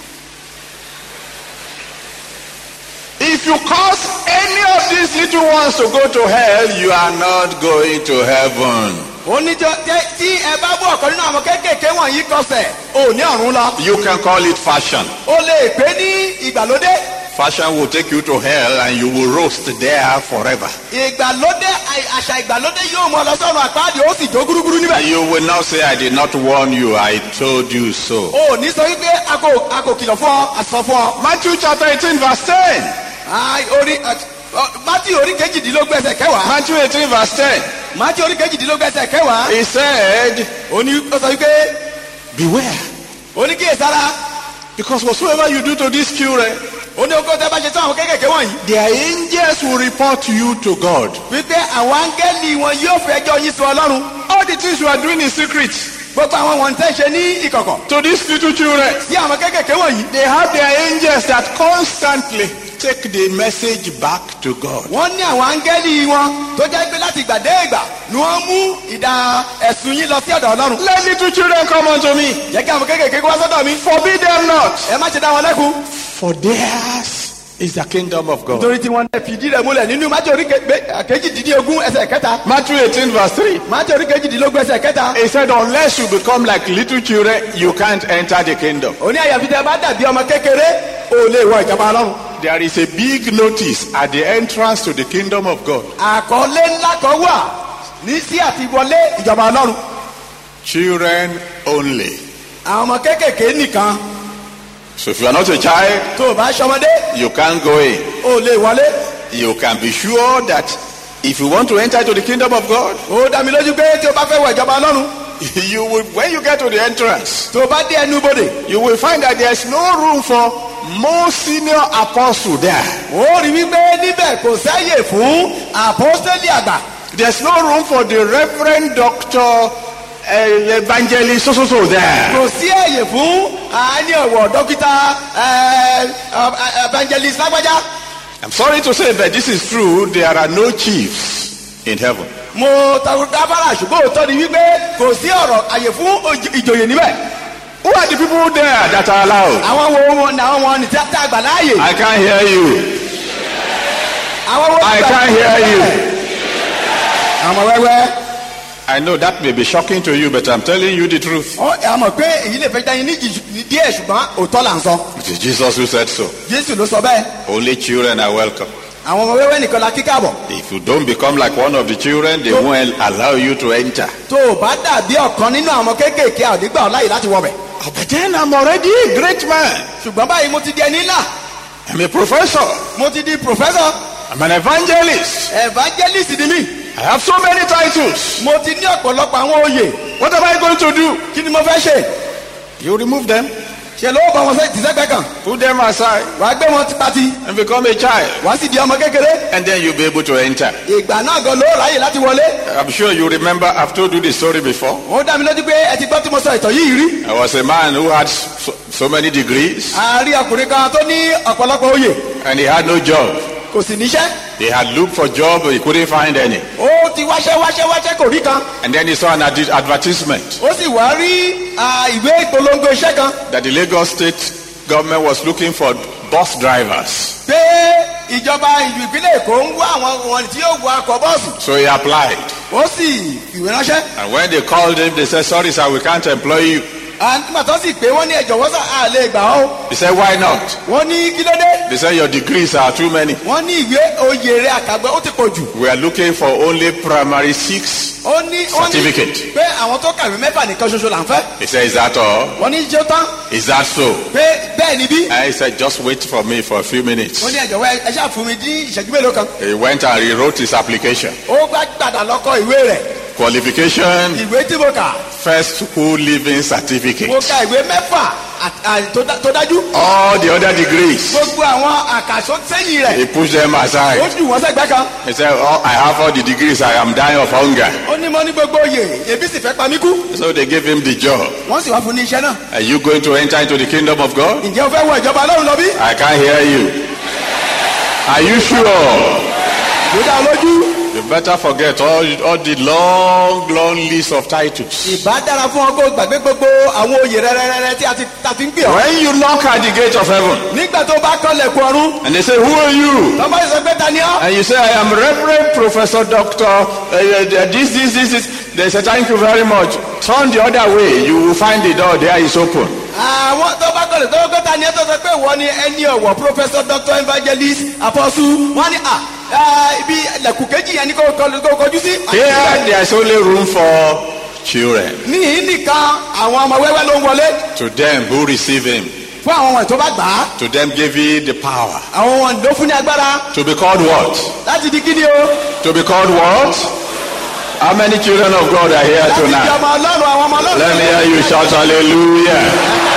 If you cause any of these little ones to go to hell, you are not going to heaven. ó ní jọ- tẹ- tí ẹ bá bú ọ̀kan nínú àwọn kéékèèké wọ̀nyí kọsẹ̀ ò ní ọ̀run lọ You can call it fashion. ó lè pé ní ìgbàlódé Fashion will take you to hell and you will roast there forever. ìgbàlódé àì- àṣà ìgbàlódé yóò mọ lọ sọ́run àpáàdì ó sì jó gúrúgúrú níbẹ̀ You will not say, I did not warn you, I told you so. ó ní sọ wípé a kò a kò kìlọ̀ fún ọ àsọ fún ọ Matthew chapter 18, verse 10. Ai, orí mátì orí kejìdínlógún ẹsẹ̀ kẹwàá Matthew 18, verse 10. mátì orí kejìdínlógún ẹsẹ̀ kẹwàá He said, ó ní ó sọ wípé Beware, ó ní kíyèsára because whatsoever you do to these children, ó ní okó tẹ bá ṣe tán àwọn kéékèèké wọ̀nyí their angels will report you to God. wípé àwọn áńgẹ́lì wọn yóò fi ẹjọ́ yín sùn ọlọ́run All the things you are doing in secret gbogbo àwọn wọ̀nyí tẹ́ ṣe ní ìkọ̀kọ̀ to these little children, sí àwọn kéékèèké wọ̀nyí they have their angels that constantly take the message back to God. wọ́n ní àwọn áńgẹ́lì wọn tó jẹ́ pé láti ìgbà dé ìgbà ni wọ́n mú ìdá ẹ̀sùn yín lọ sí ọ̀dọ̀ ọlọ́run Let little children come unto me. jẹ́ kí àwọn kéékèèké wá sọ́dọ̀ mi Forbid them not. ẹ má ṣe dá wọn lẹ́kun For theirs is the kingdom of God. nítorí tí wọ́n fìdí rẹ̀ múlẹ̀ nínú májò orí kejìdínlógún ẹsẹ̀ kẹta Matthew 18, verse 3. májò orí kejìdínlógún ẹsẹ̀ kẹta He said, Unless you become like little children, you can't enter the kingdom. òní àyàfi tẹ bá dàbí ọmọ kékeré ò lè wọ ìjọba ọlọ́run There is a big notice at the entrance to the kingdom of God. àkọlé ńlá kan wà ní sí àti wọlé ìjọba ọlọ́run Children only. àwọn ọmọ kéékèèké nìkan So if you are not a child, tó o bá ṣọmọdé you can't go in. ò lè wọlé You can be sure that if you want to enter to the kingdom of God, ó dá mi lójú pé tí o bá fẹ́ wọ ìjọba ọlọ́run you will, when you get to the entrance, tó o bá dé ẹnu bodè you will find that there's no room for most senior apostle there. ó rí wípé níbẹ̀ kò sáyè fún àpọ́sítélì àgbà There's no room for the reverend doctor uh, evangelist so so so there. kò sí àyè fún àání ọ̀wọ̀ dókítà ẹ, ẹ, evangelist lágbájá I'm sorry to say, but this is true. There are no chiefs. in heaven. mo takò gáfárà ṣùgbọ́n òótọ́ ni wípé kò sí ọ̀rọ̀ àyè fún òj- ìjòyè níbẹ̀. Who are the people there that are allowed? àwọn wo wọn ni àwọn wọn ni tí a tá a gbà láàyè. I can't hear you. àwọn wo I gbà- can't hear you. àwọn wẹ́wẹ́. I know that may be shocking to you, but I'm telling you the truth. ọ ẹ mọ̀ pé èyí lè fẹ́ dá yín níjì díẹ̀ ṣùgbọ́n òótọ́ là ń sọ. It is Jesus who said so. jésù ló sọ bẹ́ẹ̀. Only children are welcome. àwọn ọmọ wẹ́wẹ́ nìkan la kíkà bọ̀. If you don't become like one of the children, they won't allow you to enter. tó o bá dàbí ọ̀kan nínú àwọn ọmọ kéékèèké àdígbà ọ̀láyè láti wọ̀ bẹ̀. But then I'm already a great man. ṣùgbọ́n báyìí mo ti di ẹni ńlá I'm a professor. mo ti di professor I'm an evangelist. evangelist ni mí I have so many titles. mo ti ní ọ̀pọ̀lọpọ̀ àwọn oyè What am I going to do? kí ni mo fẹ́ ṣe You remove them, ṣe ló bá wọn sẹ́ tìṣẹ́gbẹ́ kan put them aside, wàá gbé wọn tipati and become a child. wàá sì di ọmọ kékeré And then you'll be able to enter. ìgbà náà gan ló ráyè láti wọlé I'm sure you remember I've told you the story before. ó dá mi lójú pé ẹ ti gbọ́ tí mo sọ ìtàn yìí rí I was a man who had so, so many degrees, àárí ọkùnrin kan tó ní ọ̀pọ̀lọpọ̀ oyè and he had no job. kò sì níṣẹ́ He had looked for job, but he couldn't find any. ó ti wáṣẹ́ wáṣẹ́ wáṣẹ́ kò rí kan And then he saw an ad- advertisement ó sì wá rí ah, ìwé ìpolongo iṣẹ́ kan that the Lagos state government was looking for bus drivers. pé ìjọba ìlú ìpínlẹ̀ èkó ń wá àwọn wọn tí yóò wọ akọ bọ́ọ̀sì So he applied. ó sì ìwé ránṣẹ́ And when they called him, they said, Sorry, sir, we can't employ you. nígbà tó sì pé wọ́n ní ẹ̀jọ̀ wọ́n sà á lè gbà ọ́ He said, Why not? wọ́n ní kí ló dé They said, Your degrees are too many. wọ́n ní ìwé oyè rẹ̀ àkàgbẹ́ ó ti pọ̀ jù We are looking for only primary six. ó ní wọ́n ní Certificate. pé àwọn tó kàwé mẹ́fà nìkan ṣoṣo là ń fẹ́ He said, Is that all? wọ́n ní jẹ́ tán Is that so? pé bẹ́ẹ̀ ni bí And he said, Just wait for me for a few minutes. wọ́n ní ẹ̀jọ̀ wẹ́ ẹ ṣáà fún mi ní ìṣẹ́jú mélòó kan He went and rewrote his application. ó gbá gbàdà lọ́kọ̀ ìwé rẹ̀ Qualification, ìwé tí mo kà first school living mo certificate. ka ìwé mẹ́fà àt- à- tó dá- tó dájú All the other degrees, gbogbo àwọn àkàsọ́ sẹ́yìn rẹ̀ he pushed them ó aside. jù wọ́n sẹ́gbẹ́ kan He said, oh, I have all the degrees, I am dying of hunger. ó ní mo ní gbogbo oyè ebi sì fẹ́ pa mí kú So they gave him the job. wọ́n sì wá fún ní iṣẹ́ náà Are you going to enter into the kingdom of God? ǹjẹ́ o fẹ́ wọ ìjọba ọlọ́run lọ bí I can't hear you. Are you sure? kò dá ọ lójú You better forget all, all the long, long list of titles. ìbá dára fún ọ kó gbàgbé gbogbo àwọn oyè rẹ́rẹ́rẹ́rẹ́ tí a ti ta fi ń gbé ọ When you knock at the gate of heaven nígbà tó bá kọ́lẹ̀kùn ọ̀run and they say, Who are you? tọ́ba yìí sọ pé ta ni ọ́ And you say, I am Reverend Professor Doctor, uh, uh, this, this, this, this. They say, Thank you very much. Turn the other way. You will find the door there is open. àwọn tó bá kọ́lẹ̀ tó kọ́ ta ni ọ́ tó sọ pé wọ́n ni ẹni ọ̀wọ̀ professor doctor evangelist apostle wọ́n ní à ah, ibi lẹ̀kùn kejì yẹn ni kò kọlu- kò kọjú sí. Here, there is only room for children. níhìn nìkan àwọn ọmọ wẹ́wẹ́ ló ń wọlé To them who receive him, fún àwọn ọmọ tó bá gbà á to them give he the power. àwọn ọmọ ló fún ní agbára To be called what? láti di kíni o To be called what? How many children of God are here láti di tonight? ọmọ ọlọ́run àwọn ọmọ ọlọ́run. Let me hear you shout hallelujah.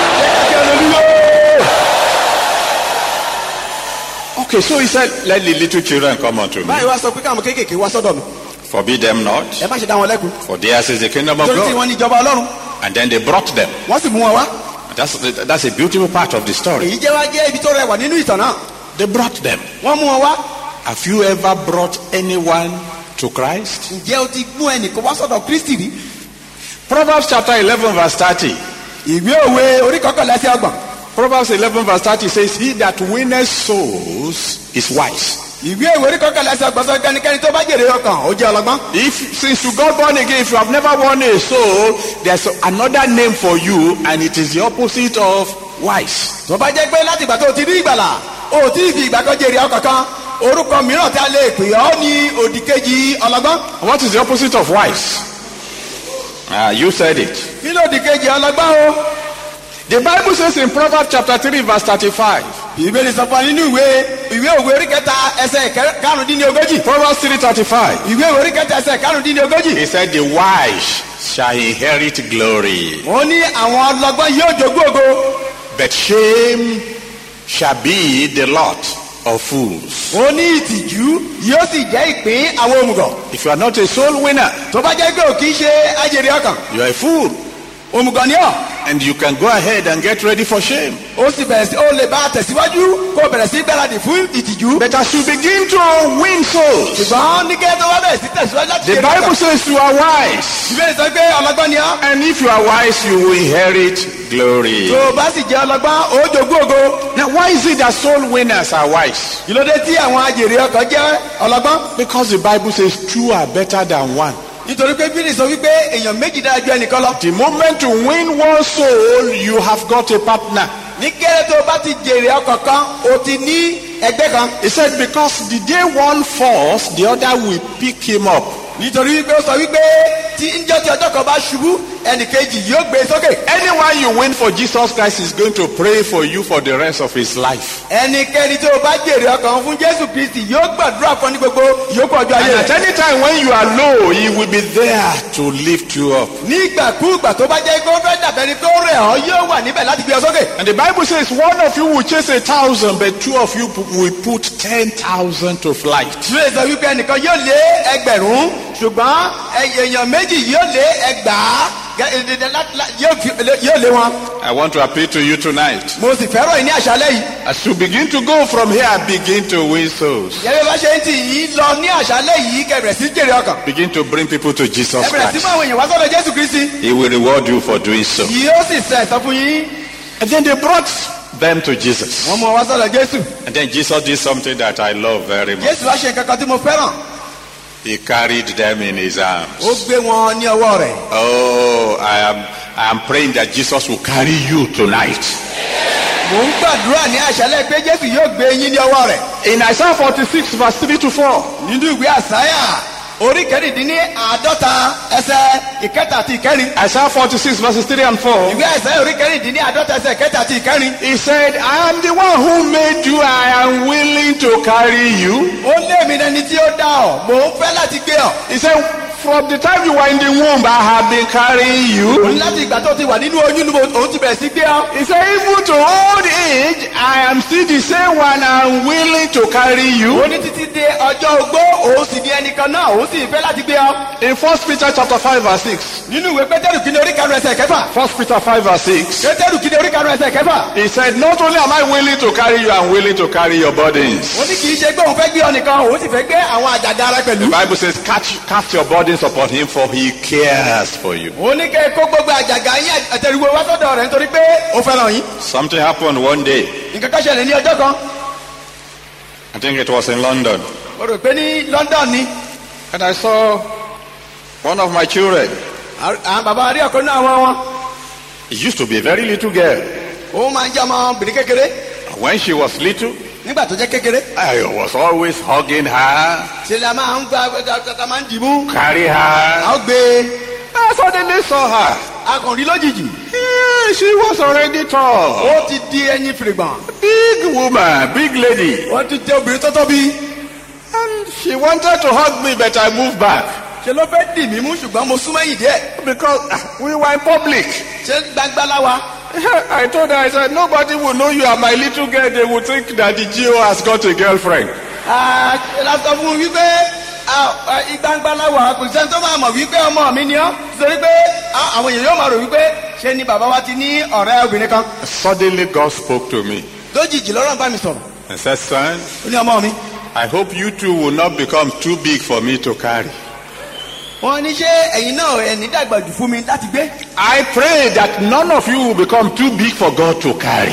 Okay, so he said, Let the little children come unto me. báyìí wá sọ pé káwọn kéékèèké wá sọ́dọ̀ mi Forbid them not, ẹ má ṣe dá wọn lẹ́kùn for theirs is the kingdom of torí tí God. wọ́n ní ìjọba ọlọ́run And then they brought them. wọ́n sì mú wọn wá That's, that's a beautiful part of the story. èyí jẹ́ wá jẹ́ ibi tó rẹwà nínú ìtàn náà They brought them. wọ́n mú wọn wá Have you ever brought anyone to Christ? ǹjẹ́ o ti mú ẹnìkan wá sọ́dọ̀ kristi rí Proverbs chapter 11, verse 30. ìwé òwe orí kọkànlá sí ọgbọ̀n Proverbs 11, verse 30 says, He that winneth souls is wise. ìwé òwe orí kọkànlá sí ọgbọ̀n sọ kẹ́nikẹ́ni tó bá jèrè ọkàn ó jẹ́ ọlọ́gbọ́n If since you got born again, if you have never won a soul, there's another name for you, and it is the opposite of wise. tó bá jẹ́ pé láti ìgbà tó o ti rí ìgbàlà o ò tí ì fi ìgbà kan jèrè ọkàn kan orúkọ mìíràn tí a lè pè ọ́ ní òdìkejì ọlọ́gbọ́n What is the opposite of wise? Ah, you said it. kí ló òdìkejì ọlọ́gbọ́n o The Bible says in Proverbs chapter 3, verse 35. ìbéèrè sọ fún wa nínú ìwé ìwé òwe orí kẹta ẹsẹ̀ kẹ- karùndínlógójì Proverbs 3:35. ìwé òwe orí kẹta ẹsẹ̀ karùndínlógójì He said, The wise shall inherit glory, ó ní àwọn ọlọ́gbọ́n yóò jogún ògo but shame shall be the lot of fools. ó ní ìtìjú yóò sì jẹ́ ìpín àwọn òmùgọ̀ If you are not a soul winner, tó bá jẹ́ pé ò kì í ṣe ajèrè ọkàn you are a fool. òmùgọ̀ ni ọ́ and you can go ahead and get ready for shame. ó sì bẹ̀rẹ̀ sí ó lè bá a tẹ̀síwájú kó o bẹ̀rẹ̀ sí gbáradì fún ìtìjú. But as you begin to win souls, ṣùgbọ́n ní kẹ́tọ́ wá bẹ̀rẹ̀ sí tẹ̀síwájú láti the ṣe Bible says you are wise. ìbéèrè sọ pé ọlọ́gbọ́n ni ọ́. And if you are wise, you will inherit glory. tó o bá sì jẹ́ ọlọ́gbọ́n ó jogún ògo. Now, why is it that soul winners are wise? ìlódé tí àwọn ajèrè ọkọ̀ jẹ́ ọlọ́gbọ́n. Because the Bible says two are better than one. nítorí pé bílí sọ wípé èèyàn méjì dára ju ẹnìkan lọ. The moment you win one soul, you have got a partner. ní kéré tó o bá ti jèrè ọkọ̀ kan o ti ní ẹgbẹ́ kan. He said, because the day one falls, the other will pick him up. nítorí wípé ó sọ wípé tí njẹ́ tí ọjọ́ kan bá ṣubú ẹnìkejì yóò gbé e sókè. Anyone you win for Jesus Christ is going to pray for you for the rest of his life. ẹnikẹ́ni tó o bá jèrè ọkàn fún jésù kristi yóò gbàdúrà fún ọ ní gbogbo yòókù ọjọ́ And ayé at rẹ̀. any time when you are low, he will be there to lift you up. nígbàkúùgbà tó bá jẹ́ pé ó fẹ́ dàbẹ́ ni tó rẹ̀ ọ́ yóò wà níbẹ̀ láti gbé ọ sókè. And the Bible says one of you will chase a thousand, but two of you will put ten thousand to flight. ìwé sọ wípé ẹnìkan yóò lé ẹgbẹ̀rún ṣùgbọ́n èèyàn méjì yóò lé ẹgbàá gẹ- ẹ- ẹ- lá- lá- yóò fi- yóò lé wọn. I want to appeal to you tonight. mo sì fẹ́ràn yìí ní àṣálẹ́ yìí. As you begin to go from here, begin to win souls. yẹ́nì bá ṣe ń tì yín lọ ní àṣálẹ́ yìí kẹbẹ̀rẹ̀ sí jèrè ọkàn. Begin to bring people to Jesus ẹ bẹ̀rẹ̀ sí Christ. mú àwọn èèyàn wá sọ́dọ̀ jésù kristi. He will reward you for doing so. yóò sì sẹ̀ sọ fún yín. And then they brought them to Jesus. wọ́n mú ọ wá sọ́dọ̀ jésù. And then Jesus did something that I love very much. jésù wá ṣe nǹkan kan tí mo fẹ́ràn. He carried them in his ó arms. gbé wọn ní ọwọ́ rẹ̀. Oh, I am I am praying that Jesus will carry you tonight. mò ń gbàdúrà ní àṣálẹ́ pé jésù yóò gbé yín ní ọwọ́ rẹ̀. In Isaiah 46, verse 3 to 4. nínú ìwé àsáyà orí kẹrìndínní àádọ́ta ẹsẹ̀ ìkẹta àti ìkẹrin. Isaiah 46, verses 3 and 4. ìwé àsáyà orí kẹrìndínní àádọ́ta ẹsẹ̀ ìkẹta àti ìkẹrin. He said, I am the one who made you. I am willing to carry you. ó lé mi lẹni tí ó dá ọ mò ń fẹ́ láti gbé ọ. He said, From the time you were in the womb, I have been carrying you. òun láti ìgbà tó ti wà nínú oyún ni mo- òun ti bẹ̀rẹ̀ sí gbé ọ. He said, Even to old age, I am still the same one. I am willing to carry you. ó ní títí dé ọjọ́ ogbó òun sì ní ẹnìkan náà òun sì fẹ́ láti gbé ọ. In 1 Peter chapter 5, verse 6. nínú ìwé pétérù kìíní orí karùn ẹsẹ̀ kẹfà. 1 Peter 5, verse 6. pétérù kìíní orí karùn ẹsẹ̀ kẹfà. He said, Not only am I willing to carry you, I'm willing to carry your burdens. ó ní kì í ṣe pé òun fẹ́ gbé ọ nìkan òun sì fẹ́ gbé àwọn àjàgà rẹ The pẹ̀lú. Bible says, Cast, cast your burdens upon him, for he cares for you. ó ní kẹ́ ẹ kó gbogbo àjàgà yín àtẹ̀rùwò wá sọ́dọ̀ rẹ̀ nítorí pé ó fẹ́ràn yín. Something happened one day. nǹkan kan ṣẹlẹ̀ ní ọjọ́ kan I think it was in London. mo rò pé ní London ni And I saw one of my children. àwọn bàbá rí ọ̀kan náà wọn wọn It used to be a very little girl. òun máa ń jẹ́ ọmọbìnrin kékeré When she was little, nígbà tó jẹ́ kékeré I was always hugging her, ṣe la máa ń gba ta máa ń dìbò carry her. a ó gbé I suddenly saw her. akọ̀rí lójijì Yeah, she was already tall. ó ti di ẹyin fìrìgbọ̀n Big woman, big lady. wọ́n ti jẹ́ obìnrin tó tóbi And she wanted to hug me, but I moved back. ṣe ló fẹ́ dì mí mú ṣùgbọ́n mo súnmọ́ ẹ̀yìn díẹ̀ Because ah, we were in public. ṣé gbangba láwa I told her, I said, nobody will know you are my little girl. They will think that the GO has got a girlfriend. Ah, la sọ fún un wípé ah, ah, gbangba láwa kò sẹ́ni tó máa mọ̀ wípé ọmọ mi ni ọ́ nítorí pé ah, àwọn èèyàn yóò máa rò wípé ṣé ni bàbá wa ti ní ọ̀rẹ́ obìnrin kan Suddenly, God spoke to me lójijì lọ́rọ̀ bá mi sọ̀rọ̀ and said, Son, ó ní ọmọ mi I hope you two will not become too big for me to carry. wọ́n ní ṣé ẹ̀yin náà ẹ̀ní dàgbà jù fún mi láti gbé I pray that none of you will become too big for God to carry.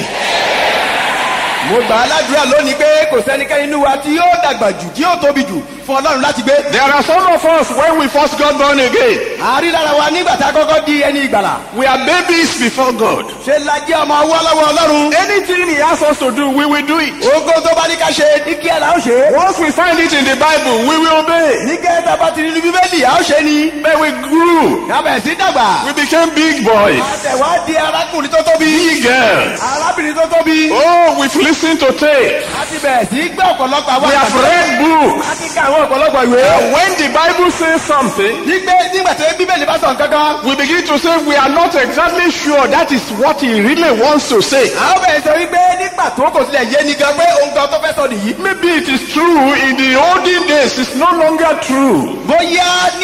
mo gbà á ládùúrà lónìí pé kò sẹ́nikẹ́ni inú wa tí yóò dàgbà jù tí yóò tóbi jù fún ọlọ́run láti gbé There are some of us, when we first got born again, a rí lára wa nígbà tá a kọ́kọ́ di ẹni ìgbàlà we are babies before God. ṣe la jẹ́ ọmọ ọwọ́ lọ́wọ́ ọlọ́run Anything He asks us to do, we will do it. ogo tó bá ní ká ṣe ní kí ẹ là ó ṣe é Once we find it in the Bible, we will obey. ní kí ẹ tá a bá ti rí ní bíbélì à ó ṣe ni Then we grew. kábẹ̀ sí dàgbà We became big boys, àtẹ̀wá di arákùnrin tó tóbi big girls. arábìnrin tó tóbi Oh, we've listened to tape. a ti bẹ̀rẹ̀ sí gbé ọ̀pọ̀lọpọ̀ àwọn We have read books. a ti ka àwọn ọ̀pọ̀lọpọ̀ ìwé And when the Bible says something, nígbà nígbà tí bíbélì bá sọ nǹkan kan we begin to say we are not exactly sure that is what he really wants to say. àwọn bẹ̀rẹ̀ sọ wípé nígbà tó kò sílẹ̀ yé ni gan pé ohun kan tó fẹ́ sọ nìyí Maybe it is true in the olden days, it's no longer true. bóyá ní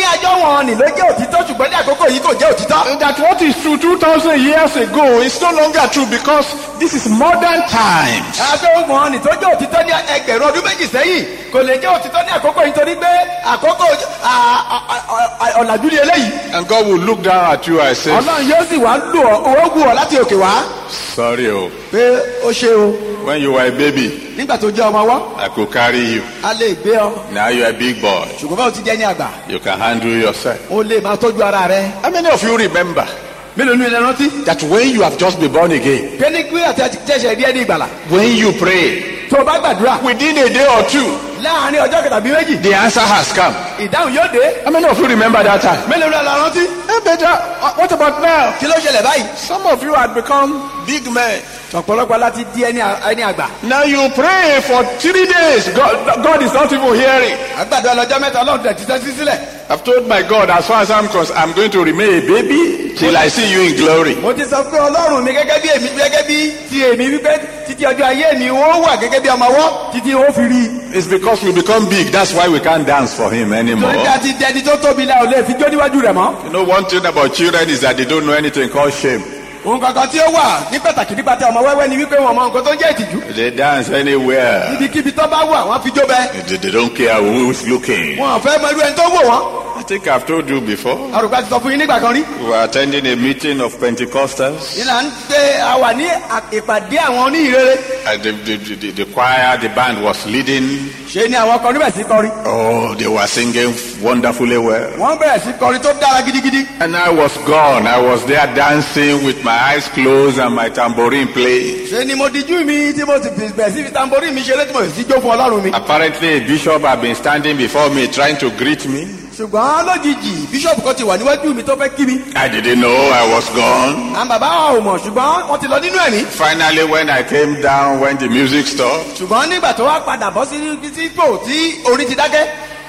ní ajọ́ wọn ni ló jẹ́ òtítọ́ ṣùgbọ́n ní àkókò yìí kò jẹ́ òtítọ́. That what is true 2,000 years ago is no longer true because this is modern times. àgbẹ̀ wọn ni tó jẹ́ òtítọ́ ní ẹgbẹ̀rún ọdún méjì sẹ́yìn kò lè jẹ́ òtítọ́ ní àkókò yìí torí pé àkókò à- à- à- à- ọ̀làjú ni eléyìí. And God will look down at you and say, ọlọ́run yóò sì wá lò ọ́ owó gùn ọ́ láti òkè wá. Sorry, oh, pé ó ṣe o when you were a baby, nígbà tó jẹ́ ọmọ wọ́ I could carry you. a lè gbé ọ Now you're a big boy. ṣùgbọ́n báwo ti jẹ́ ní àgbà You can handle yourself. ó lè máa tọ́jú ara rẹ. How many of you remember mélòó ní ilẹ̀ rántí. that when you have just been born again, kéde gbé àti àtẹ̀sẹ̀ rí ẹni ìgbàlà. when you pray, tó o bá gbàdúrà within a day or two, láàrin ọjọ́ kẹta bí méjì the answer has come. ìdáhùn yóò dé. How many of you remember that time? mélòó ní ilẹ̀ rántí. Eh, better. uh, What about now? kí ló ṣẹlẹ̀ báyìí. Some of you had become big men. ọ̀pọ̀lọpọ̀ láti di ẹni à- ẹni àgbà. Now you pray for three days. God, God is not even hearing. àgbàdo ọlọ́jọ́ mẹ́ta ọlọ́run tẹ̀ títẹ́ sí sílẹ̀. I've told my God, as far as I'm concerned, I'm going to remain a baby till I see you in glory. mo ti sọ pé ọlọ́run mi gẹ́gẹ́ bí èmi gẹ́gẹ́ bí ti èmi wípé títí ọjọ́ ayé mi ó wà gẹ́gẹ́ bí ọmọ ọwọ́ títí ó fi rí i. It's because we become big. That's why we can't dance for Him anymore. torí bí a ti dẹni tó tóbi la ò lè fi jó níwájú rẹ̀ mọ́. You know, one thing about children is that they don't know anything called shame. òun kankan tí ó wà ní pàtàkì nípa tí ọmọ wẹ́wẹ́ ni wípé wọn mọ nǹkan tó ń jẹ́ ìtìjú. They dance anywhere. ibikíbi tó bá wà wọ́n fi jó bẹ́ẹ̀. They, they don't care who's looking. wọn ò fẹ́ mọ irú ẹni tó wò wọ́n. I think I've told you before. àrùkọ àti sọ fún yín nígbà kan rí. We were attending a meeting of Pentecostals. ìlà ń gbé àwà ní à- ìpàdé àwọn oníhìrere. And the, the, the, the choir, the band was leading. ṣe ni àwọn kan níbẹ̀ sí kọrin. Oh, they were singing wonderfully well. wọ́n bẹ̀rẹ̀ sí kọrin tó dára gidigidi. And I was gone. I was there dancing with my eyes closed and my tambourine playing. ṣe ni mo dijú mi tí mo sì fi- bẹ̀rẹ̀ sí fi tamborí mi ṣeré tí mo sì jó fún ọlọ́run mi. Apparently, a bishop had been standing before me trying to greet me. ṣùgbọ́n lójijì bíṣọ̀pù kan ti wà níwájú mi tó fẹ́ kí mi. I didn't know I was gone. àwọn bàbá wa ò mọ̀ ṣùgbọ́n wọ́n ti lọ nínú ẹ̀mí. Finally, when I came down, when the music stopped, ṣùgbọ́n nígbà tó wá padà bọ́ sí sí ipò tí orin ti dákẹ́.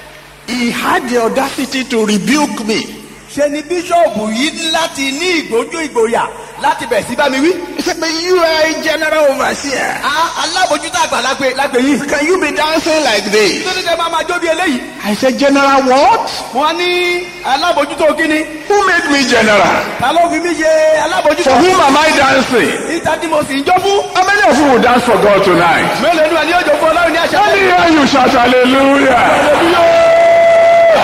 he had the audacity to rebuke me. ṣe ni bíṣọ̀pù yìí láti ní ìgbójú ìgboyà láti bẹ̀ sí bá mi wí. He said, But you are a general overseer. a alábòjútó àgbà lágbè lágbè yìí. Can you be dancing like this? tó ní kẹ́ máa máa jó bí eléyìí. I said, General what? wọ́n ní alábòjútó kíni. Who made me general? ta ló fi mí ṣe For alábòjútó. whom am I dancing? ìta tí mo sì ń jó fún. How many of you will dance for God tonight? mélòó ni wà ní òjò fún ọlọ́run ní àṣà. Let me hear you shout hallelujah.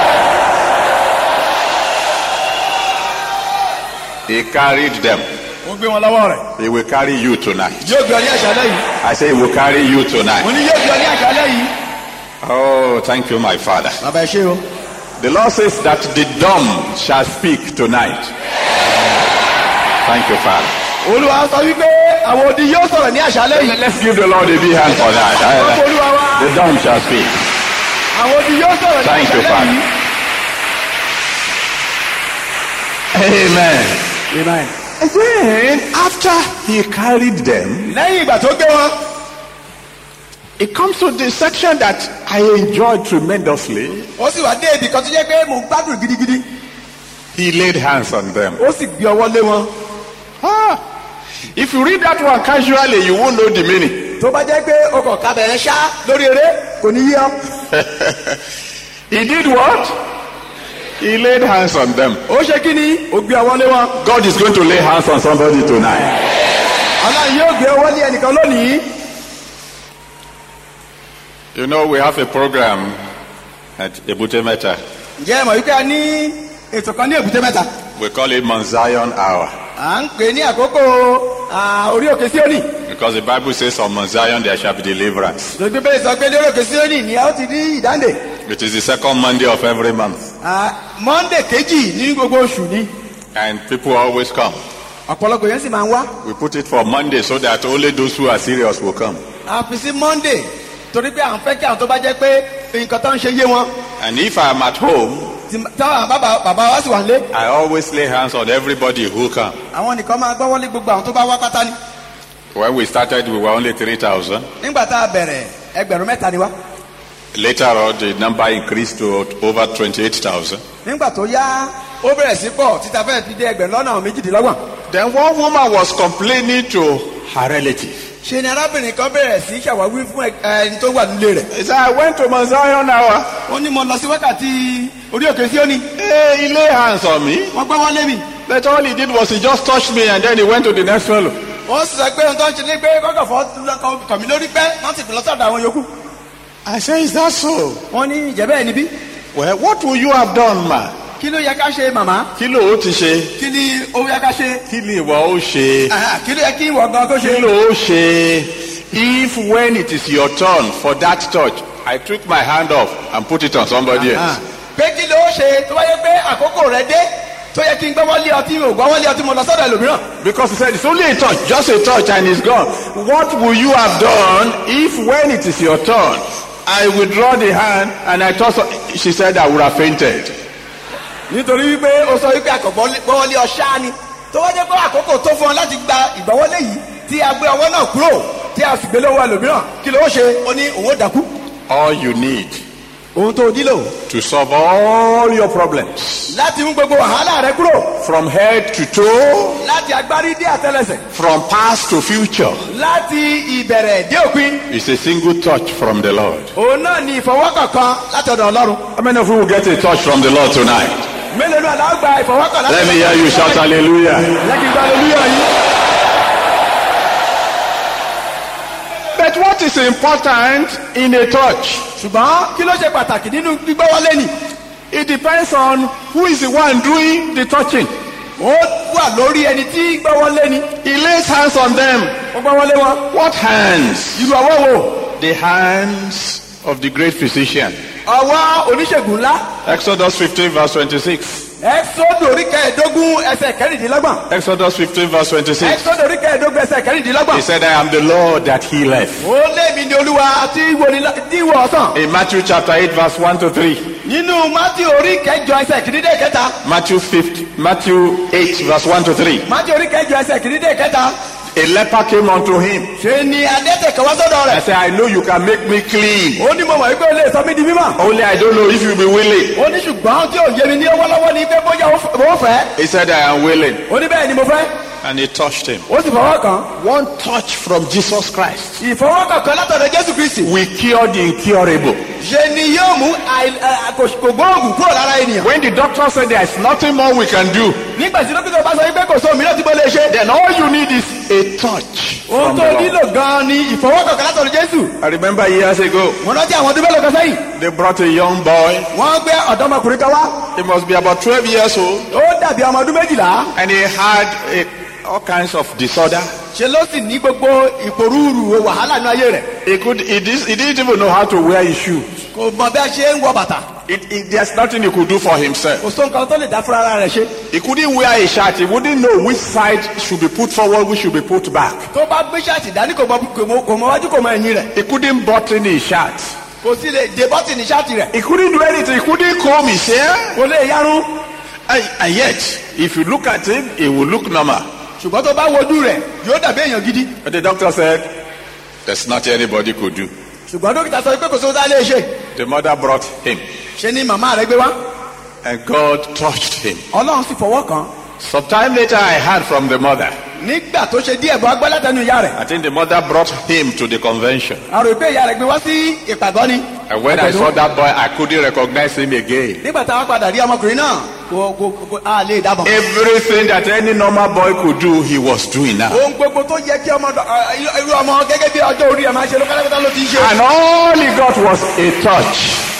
He carried them. mo gbé wọn lọ́wọ́ rẹ̀. He will carry you tonight. yóò gbé ọ ní àṣálẹ́ yìí. I say he will carry you mo tonight. ní yóò gbé ọ ní àṣálẹ́ yìí. Oh, thank you, my Father. bàbá ẹ ṣe o. The Lord says that the dumb shall speak tonight. Thank you, Father. olúwa sọ wípé àwọn odi yóò sọ̀rọ̀ ní àṣálẹ́ yìí. Let's give the Lord a big hand for that. ọkọ̀ olúwa wa. The dumb shall speak. àwọn odi yóò sọ̀rọ̀ ní Thank you, àṣálẹ́ Father. yìí. Amen. amen. And then, after he carried them, lẹ́yìn ìgbà tó gbé wọn. it comes to the section that I enjoyed tremendously. ó sì wá dé ibì kan tó jẹ́ pé mo gbádùn gidigidi. He laid hands on them. ó sì gbé ọwọ́ lé wọn. Ah, if you read that one casually, you won't know the meaning. tó bá jẹ́ pé o kò ká bẹ̀rẹ̀ ṣá lórí eré kò ní yí ọ. He did what? He laid hands on them. ó ṣe kí ni ó gbé ọwọ́ lé wọn. God is going to lay hands on somebody tonight. ọlọ́run yóò gbé ọwọ́ lé ẹnìkan lónìí. You know, we have a program at Ebute Meta. ǹjẹ́ ẹ mọ̀ wípé a ní ètò kan ní èbúté mẹ́ta. We call it Mount Zion Hour. à ń pè ní àkókò à, orí òkè síónì. Because the Bible says on Mount Zion there shall be deliverance. lórí bíbélì sọ pé lórí òkè síónì ni a ó ti rí ìdáǹdè. It is the second Monday of every month. À, monday kejì ní gbogbo oṣù ni. And people always come. ọ̀pọ̀lọpọ̀ yẹn sì máa ń wá. We put it for Monday so that only those who are serious will come. a fi sí monday torí pé à ń fẹ́ kí àwọn tó bá jẹ́ pé nǹkan tó ń ṣe yé wọn. And if I'm at home, Tí- táwọn bàbá bàbá wa sì wà lé. I always lay hands on everybody who come. àwọn nìkan máa gbọ́wọ́ lé gbogbo àwọn tó bá wá pátá ni. When we started, we were only 3,000. nígbà tá a bẹ̀rẹ̀ ẹgbẹ̀rún mẹ́ta ni wá. Later on, the number increased to over 28,000. nígbà tó yá ó bẹ̀rẹ̀ sí pọ̀ títa fẹ́ẹ̀ fi dé ẹgbẹ̀rún lọ́nà méjìdínlọ́gbọ̀n. Then one woman was complaining to her relative. ṣe ni arábìnrin kan bẹ̀rẹ̀ sí ṣàwáwí fún ẹ- ẹni tó wà nílé rẹ̀. He said, I went to Mount Zion Hour. ó ní mo lọ sí wákàtí orí òkè sí òní Hey, he lay hands on me. wọ́n gbọ́ wọ́n lé mi. But all he did was he just touched me and then he went to the next fellow. wọ́n sì sọ pé ohun tó ń ṣe ní pé kọ́kọ́ fọ́ kàn mí lórí pẹ́ wọ́n sì fi lọ sọ́dọ̀ àwọn yòókù. I say, is that so? wọ́n ní ìjẹ́ bẹ́ẹ̀ níbí. Well, what would you have done, ma? kí ló yẹ ká ṣe màmá. Kí ló ó ti ṣe? kí ni ó yẹ ká ṣe. Kí ni ìwọ ó ṣe? Aha, kí ló yẹ kí ìwọ gan kó ṣe. Kí ló ó ṣe? If when it is your turn for that touch, I took my hand off and put it on somebody Ah, else. pé kí ló ṣe tó wáyé pé àkókò rẹ dé tó yẹ kí n gbọ́wọ́ lé ọtí ò gbọ́wọ́ lé ọtí mo lọ sọ́dọ̀ ẹlòmíràn. Because he said it's only a touch, just a touch and it's gone. What will you have done if when it is your turn, I withdraw the hand and I toss she said I would have fainted. nítorí wípé o sọ wípé àkọ́gbọ́wọ́lé ọ̀ṣá ni tó wáyé pé àkókò tó fún ọ láti gba ìgbọ́wọ́lé yìí tí a gbé ọwọ́ náà kúrò tí a sì gbé lọ́wọ́ ẹlòmíràn kí ló ṣe ó ní òun ó dákú. All you need ohun tó nílò to solve all your problems láti mú gbogbo wàhálà rẹ kúrò from head to toe, láti agbárí dé àtẹlẹsẹ̀ from past to future láti ìbẹ̀rẹ̀ dé òpin is a single touch from the Lord. òun náà ni ìfọwọ́kàn kan láti ọ̀dọ̀ ọlọ́run. How many of you will get a touch from the Lord tonight? mélòó náà la ó gba ìfọwọ́kàn láti Let me hear you shout hallelujah. lẹ́kì gba aleluya yìí. But what is important in a touch? ṣùgbọ́n kí ló ṣe pàtàkì nínú gbígbọ́wọ́lé ni. It depends on who is the one doing the touching. ó wà lórí ẹni tí gbọ́wọ́lé ni. He lays hands on them. ó gbọ́wọ́lé wọn. What hands? irú ọwọ́ wo. The hands of the great physician. ọwọ́ oníṣègùn ńlá. Exodus 15 verse 26. ẹ́sọ́dù orí kẹẹ̀ẹ́dógún ẹsẹ̀ kẹrìndínlọ́gbọ̀n. Exodus 15 verse 26. ẹ́sọ́dù orí kẹẹ̀ẹ́dógún ẹsẹ̀ He kẹrìndínlọ́gbọ̀n. said, I am the Lord that healeth. ó lé mi ní olúwa tí ìwọ ọ̀sán. In Matthew chapter 8 verse 1 to 3. nínú mátí orí kẹjọ ẹsẹ̀ kìínídé kẹta. Matthew 5, Matthew 8 verse 1 to 3. mátí orí kẹjọ ẹsẹ̀ kìínídé kẹta. A leper came unto him. ṣe ni adẹ́tẹ̀ kan wá sọ́dọ̀ I rẹ̀. said, I know you can make me clean. ó ní mo mọ̀ wípé ó lè sọ mí di mímọ́. Only I don't know if you be willing. ó ní ṣùgbọ́n tí ò yé mi ní ọwọ́lọ́wọ́ ni pé bóyá ó f- ó fẹ́. He said, I am willing. ó ní bẹ́ẹ̀ ni mo fẹ́. And he touched him. ó sì fọwọ́ kàn. One touch from Jesus Christ ìfọwọ́kàn kan látọ̀dọ̀ jésù kristi. will cure the incurable. ṣe ni yóò mú àì- ẹ, kò kò gbóògùn kúrò lára ènìyàn. When the doctor said there is nothing more we can do, nígbà tí dókítà bá sọ wípé kò sóhun mìíràn tí mo lè ṣe. then all you need is a touch ohun from tó the Lord. nílò gan-an ni ìfọwọ́kàn kan látọ̀dọ̀ jésù. I remember years ago, mo rántí àwọn ọdún mélòó kan sẹ́yìn. they brought a young boy. wọ́n gbé ọ̀dọ́mọkùnrin kan wá. He must be about 12 years old. ó dàbí ọmọ ọdún méjìlá. And he had a, all kinds of disorder. ṣe ló sì ní gbogbo ìpòrúurú wàhálà nínú ayé rẹ̀. He, could, he, dis, he didn't even know how to wear his shoe. kò mọ bí a ṣe ń wọ bàtà. It, it, there's nothing he could do for himself. kò sóhun kan tó lè dá fúnra ara rẹ̀ ṣe. He couldn't wear a shirt. He wouldn't know which side should be put forward, which should be put back. tó bá gbé ṣáàtì dání kò mọ kò mọ- kò mọ wájú kò mọ ẹ̀yìn rẹ̀. He couldn't button his shirt. kò sí lè dé bọ́tìnì ṣáàtì rẹ̀. He couldn't do anything. He couldn't comb his hair. kò lè yarun. And, and yet, if you look at him, he will look normal. ṣùgbọ́n tó bá wojú rẹ̀ yóò dàbí èèyàn gidi. But the doctor said, there's nothing anybody could do. ṣùgbọ́n dókítà sọ pé kò sóhun tá a lè ṣe. The mother brought him, ṣe ni màmá rẹ̀ gbé wá. and God touched him. ọlọ́run sì fọwọ́ kàn. Sometime later, I heard from the mother. nígbà tó ṣe díẹ̀ bọ́ agbá látẹnu ìyá rẹ̀. I think the mother brought him to the convention. a rò pé ìyá rẹ̀ gbé wá sí ìpàgọ́ ni. And when I saw that boy, I couldn't recognize him again. nígbà táwọn padà rí ọmọkùnrin náà kò kò kò a lè dábọ̀. Everything that any normal boy could do, he was doing now. ohun gbogbo tó yẹ kí ọmọ dọ- ẹ, irú ọmọ gẹ́gẹ́ bí ọjọ́ orí ẹ̀ máa ṣe ló pátápátá ló ti ń ṣe. And all he got was a touch.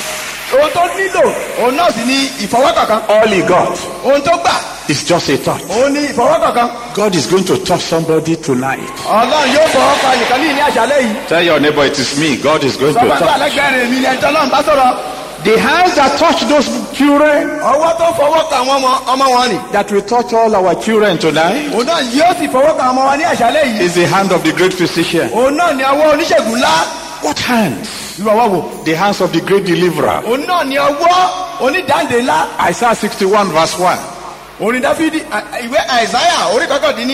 ohun tó nílò òun náà sì ni ìfọwọ́kànkan. All he got ohun tó gbà is just a touch. òun ni ìfọwọ́kànkan. God is going to touch somebody tonight. ọlọ́run yóò fọwọ́ kan nìkan ní ní àṣálẹ́ yìí. Tell your neighbor it is me. God is going to sọ́kàn tó touch. àlẹ́gbẹ̀rẹ̀ mi ni ẹni tọ́lọ́run bá sọ̀rọ̀. The hands that touch those children, ọwọ́ tó fọwọ́ kan àwọn ọmọ ọmọ wọn ni. that will touch all our children tonight, òun náà yóò sì fọwọ́ kan ọmọ wọn ní àṣálẹ́ yìí. is the hand of the great physician. òun náà ni ọwọ́ oníṣègùn ńlá. What hands? irú ọwọ́ wo. The hands of the great deliverer. òun náà ni ọwọ́ onídàndé ńlá. Isaiah 61 verse 1. orin dáfídì à- ìwé àìsáyà orí kọkàndínní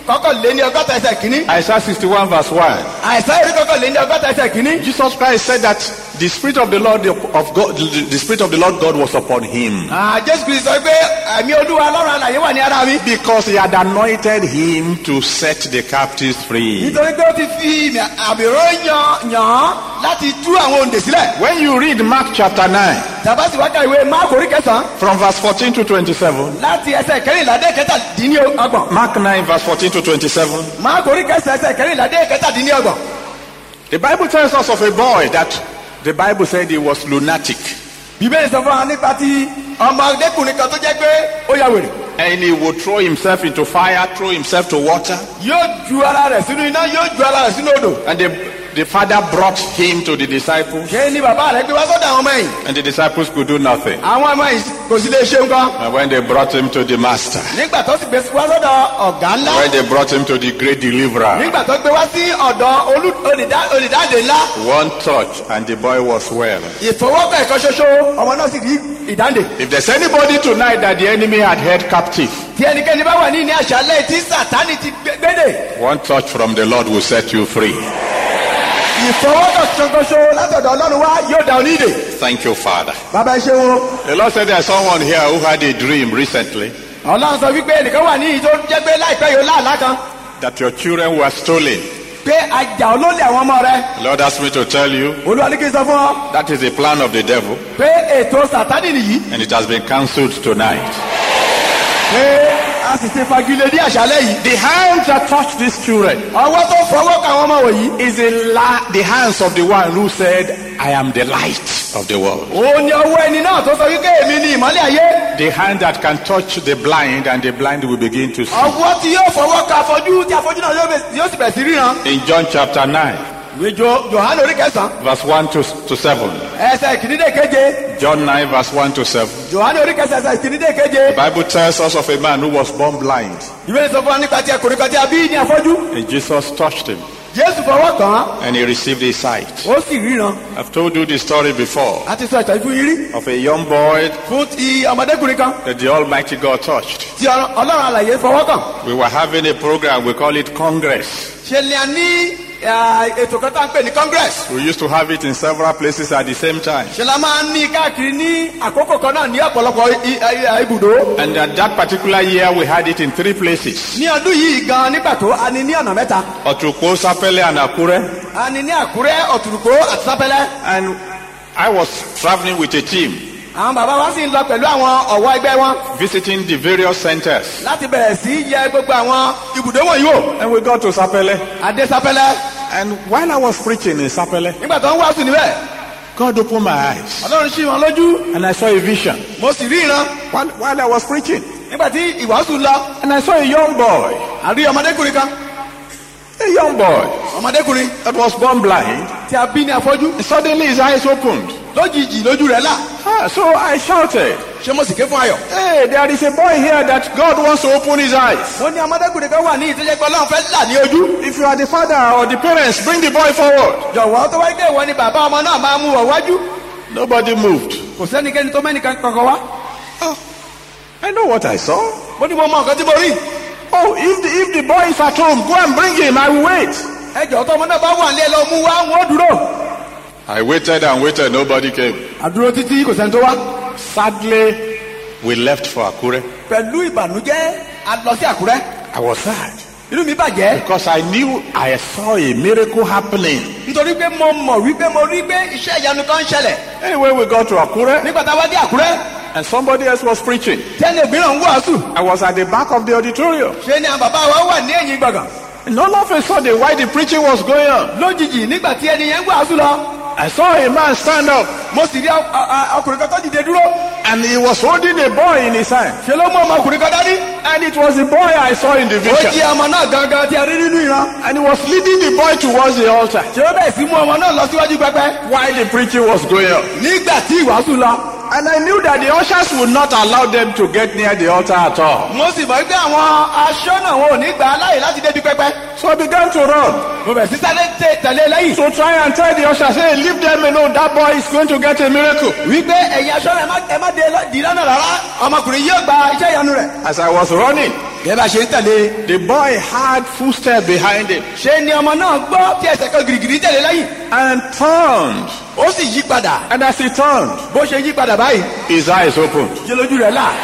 kọkànléní ọgọ́ta ẹsẹ̀ kínní Isaiah 61 verse 1. àìsàn orí kọkànléní ọgọ́ta ẹsẹ̀ kínní Jesus Christ said that the Spirit of the Lord of God, the the Spirit of the Lord God was upon him Ah, jésù kristu sọ pé ẹ̀mí olúwa ọlọ́run àlàyé wà ní ara mi because he had anointed him to set the captives free. nítorí pé ó ti fi ìmì àbíró yan yàn án láti tú àwọn òǹdè sílẹ̀ When you read Mark chapter 9, tàbá sì wákà ìwé máàkù orí kẹsàn-án from verse 14 to 27, láti ẹsẹ̀ kẹrìnlá dé kẹtàdínlọ́gbọ̀n Mark 9, verse 14 to 27, máàkù orí kẹsàn-án ẹsẹ̀ kẹrìnlá dé kẹtàdínlọ́gbọ̀n the Bible tells us of a boy that the Bible said he was lunatic. bíbélì sọ fún wa nípa ti ọmọdékùnrin kan tó jẹ́ pé ó ya wèrè And he would throw himself into fire, throw himself to water. yóò ju ara rẹ̀ sínú iná yóò ju ara rẹ̀ sínú odò And the, the father brought him to the disciples, ṣé ni bàbá rẹ̀ gbé wá sọ́dọ̀ àwọn ọmọ yìí and the disciples could do nothing. àwọn ọmọ yìí kò sí lè ṣe nǹkan And when they brought him to the master, nígbà tó sì gbé wá sọ́dọ̀ ọ̀gá ńlá when they brought him to the great deliverer, nígbà tó gbé wá sí ọ̀dọ̀ olú- olùdá- olùdáǹdè ńlá one touch and the boy was well. ìfọwọ́kọ̀ ẹ̀kan ṣoṣo ọmọ náà sì rí ìdáǹdè If there's anybody tonight that the enemy had held captive, tí ẹnikẹ́ni bá wà ní ní àṣálẹ̀ tí sàtánì ti gbé- gbédè one touch from the Lord will set you free. ìfọwọ́kọ̀ ṣoṣo látọ̀dọ̀ ọlọ́run wá yóò dá onídè Thank you, Father. bàbá ẹ ṣe wo The Lord said there's someone here who had a dream recently ọlọ́run sọ wípé ẹnìkan wà ní ìjọ jẹ́ pé láìpẹ́ yóò láàlá kan that your children were stolen. pé ajá olólè àwọn ọmọ rẹ The Lord asked me to tell you olúwa ní kí n sọ fún ọ that is a plan of the devil pé ètò sàtánì nìyí and it has been cancelled tonight. pé a sì ti fagilé ní àṣálẹ̀ yìí The hands that touched these children ọwọ́ tó fọwọ́ kan àwọn ọmọ wọ̀nyí is the, la- the hands of the one who said, I am the light of the world. òun ni ọwọ́ ẹni náà tó sọ wípé èmi ni ìmọ́lẹ̀ ayé The hand that can touch the blind and the blind will begin to see. ọwọ́ tí yóò fọwọ́ kan afọ́jú tí afọ́jú náà yóò bẹ̀- yóò sì bẹ̀ sí ríran In John chapter 9, ìwé Jo- Jòhánù orí kẹsàn-án verse 1 to, to 7. ẹsẹ̀ ìkínídé keje John 9, verse 1 to 7. Jòhánù orí kẹsàn-án ẹsẹ̀ ìkínídé keje The Bible tells us of a man who was born blind, ìwé sọ fún wa nípa ti ẹkùnrin kan tí a bí ní afọ́jú and Jesus touched him, Jésù fọwọ́ kàn án and he received his sight. ó sì ríran I've told you the story before a ti sọ ìtàn fún yín rí of a young boy fún ti ọmọdékùnrin kan that the Almighty God touched. tí Ọlọ́- ọlọ́run àlàyé fọwọ́ kàn We were having a program, we call it Congress. ṣe ni a ní eh, ètò kan tá à ń pè ní congress We used to have it in several places at the same time. ṣe la máa ń ní káàkiri ní àkókò kan náà ní ọ̀pọ̀lọpọ̀ i- i- i- ibùdó And at that particular year, we had it in three places ní ọdún yìí gan ní pàtó a ní ní ọ̀nà mẹ́ta Otukpo, Sapele, and Akure. a ní ní àkúrẹ́ ọ̀tùrùkó àti sápẹ́lẹ́ And I was traveling with a team, àwọn bàbá wa sì ń lọ pẹ̀lú àwọn ọ̀wọ́ ẹgbẹ́ wọn visiting the various centers. láti bẹ̀rẹ̀ sí yẹ gbogbo àwọn ibùdó wọ̀nyí wò And we got to Sapele. adé sápẹ́lẹ́ And while I was preaching in Sapele, nígbà tó ń wàásù níbẹ̀ God opened my eyes. ọlọ́run ṣí wọn lójú And I saw a vision mo sì rí ìran while, while I was preaching. nígbà tí ìwàásù lọ And I saw a young boy, àrí ọmọdékùnrin kan a young boy ọmọdékùnrin that was born blind. tí a bí ní afọ́jú And suddenly his eyes opened. lójijì lójú rẹ̀ là Ah, so I shouted, ṣé mo sì ké fún ayọ̀. Hey, there is a boy here that God wants to open his eyes. wọ́n ní ọmọdékùnrin kan wà ní ìtọ́jẹ́ pé ọlọ́run fẹ́ là ní ojú. If you are the father or the parents, bring the boy forward. jọ̀wọ́ tó wáyé pé ìwọ ni bàbá ọmọ náà máa mú wọ̀ wájú. Nobody moved. kò sẹ́nikẹ́ni tó mẹ́nìkan kankan wá. Oh, I know what I saw. mo ní mo mọ nǹkan tí mo rí. Oh, if the, if the boy is at home, go and bring him. I will wait. ẹ jọ̀ọ́ tó ọmọ náà bá wà nílé lọ mú wá wọn ó dúró. I waited and waited. Nobody came. àdúró títí kò sẹ́ni tó wá. Sadly, we left for Akure. pẹ̀lú ìbànújẹ́ a lọ sí àkúrẹ́. I was sad inú mi bàjẹ́. because I knew I saw a miracle happening. nítorí pé mo mọ̀ wípé mo rí pé iṣẹ́ ìyanu kan ń ṣẹlẹ̀. Anyway, we got to Akure nígbà tá a wá dé àkúrẹ́ and somebody else was preaching. tẹ́lẹ̀ mìíràn ń wàásù. I was at the back of the auditorium. ṣé ni àwọn bàbá wa wà ní ẹ̀yìn gbọ̀ngàn. And all of a sudden, while the preaching was going on, lójijì nígbà tí ẹni yẹn ń wàásù lọ. I saw a man stand up mo sì rí ọ- ọ- ọ- ọkùnrin kan tó dìde dúró. and he was holding a boy in his hand. ṣe ló mú ọmọkùnrin kan dání. And it was the boy I saw in the ó vision. jí ọmọ náà gangan tí a rí nínú ìran. And he was leading the boy towards the altar ṣe ó bẹ̀rẹ̀ sí mú ọmọ náà lọ síwájú pẹpẹ. while the preaching was going on. nígbà tí ìwàásù lọ. And I knew that the ushers would not allow them to get near the altar at all. mo sì mọ̀ pé àwọn aṣọ́nà wọn ò ní gbà á láàyè láti débi pẹpẹ. So I began to run mo bẹ̀rẹ̀ sí sáré tẹ- tẹ̀lé lẹ́yìn. to try and tell the ushers, hey, leave them alone. That boy is going to get a miracle. wípé ẹ̀yin aṣọ́nà ẹ má- ẹ má dé lọ- dì lọ́nà rárá ọmọkùnrin yóò gba iṣẹ́ ìyanu rẹ̀. As I was running, gẹ́gẹ́ bá ṣe ń tẹ̀lé the boy had footsteps behind him ṣé ni ọmọ náà gbọ́ tí ẹsẹ̀ kan girigiri tẹ̀lé lẹ́yìn and turned. ó sì yí padà And as he turned, bó ṣe yí padà báyìí his eyes opened. ṣe lójú rẹ̀ là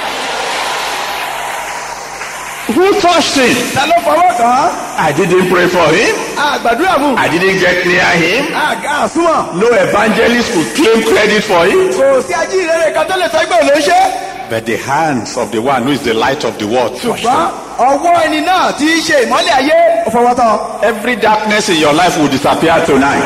Who touched him? ta ló fọwọ́ kàn án I didn't pray for him. àgbàdúrà fún I didn't get near him. àga àsúnmọ̀ No evangelist could claim credit for it. kò sí ajíhìnrere kan tó lè sọ pé òun ló ń ṣe But the hands of the one who is the light of the world touched ṣùgbọ́n him. ọwọ́ ẹni náà tí í ṣe ìmọ́lẹ̀ ayé ó fọwọ́ tán Every darkness in your life will disappear tonight.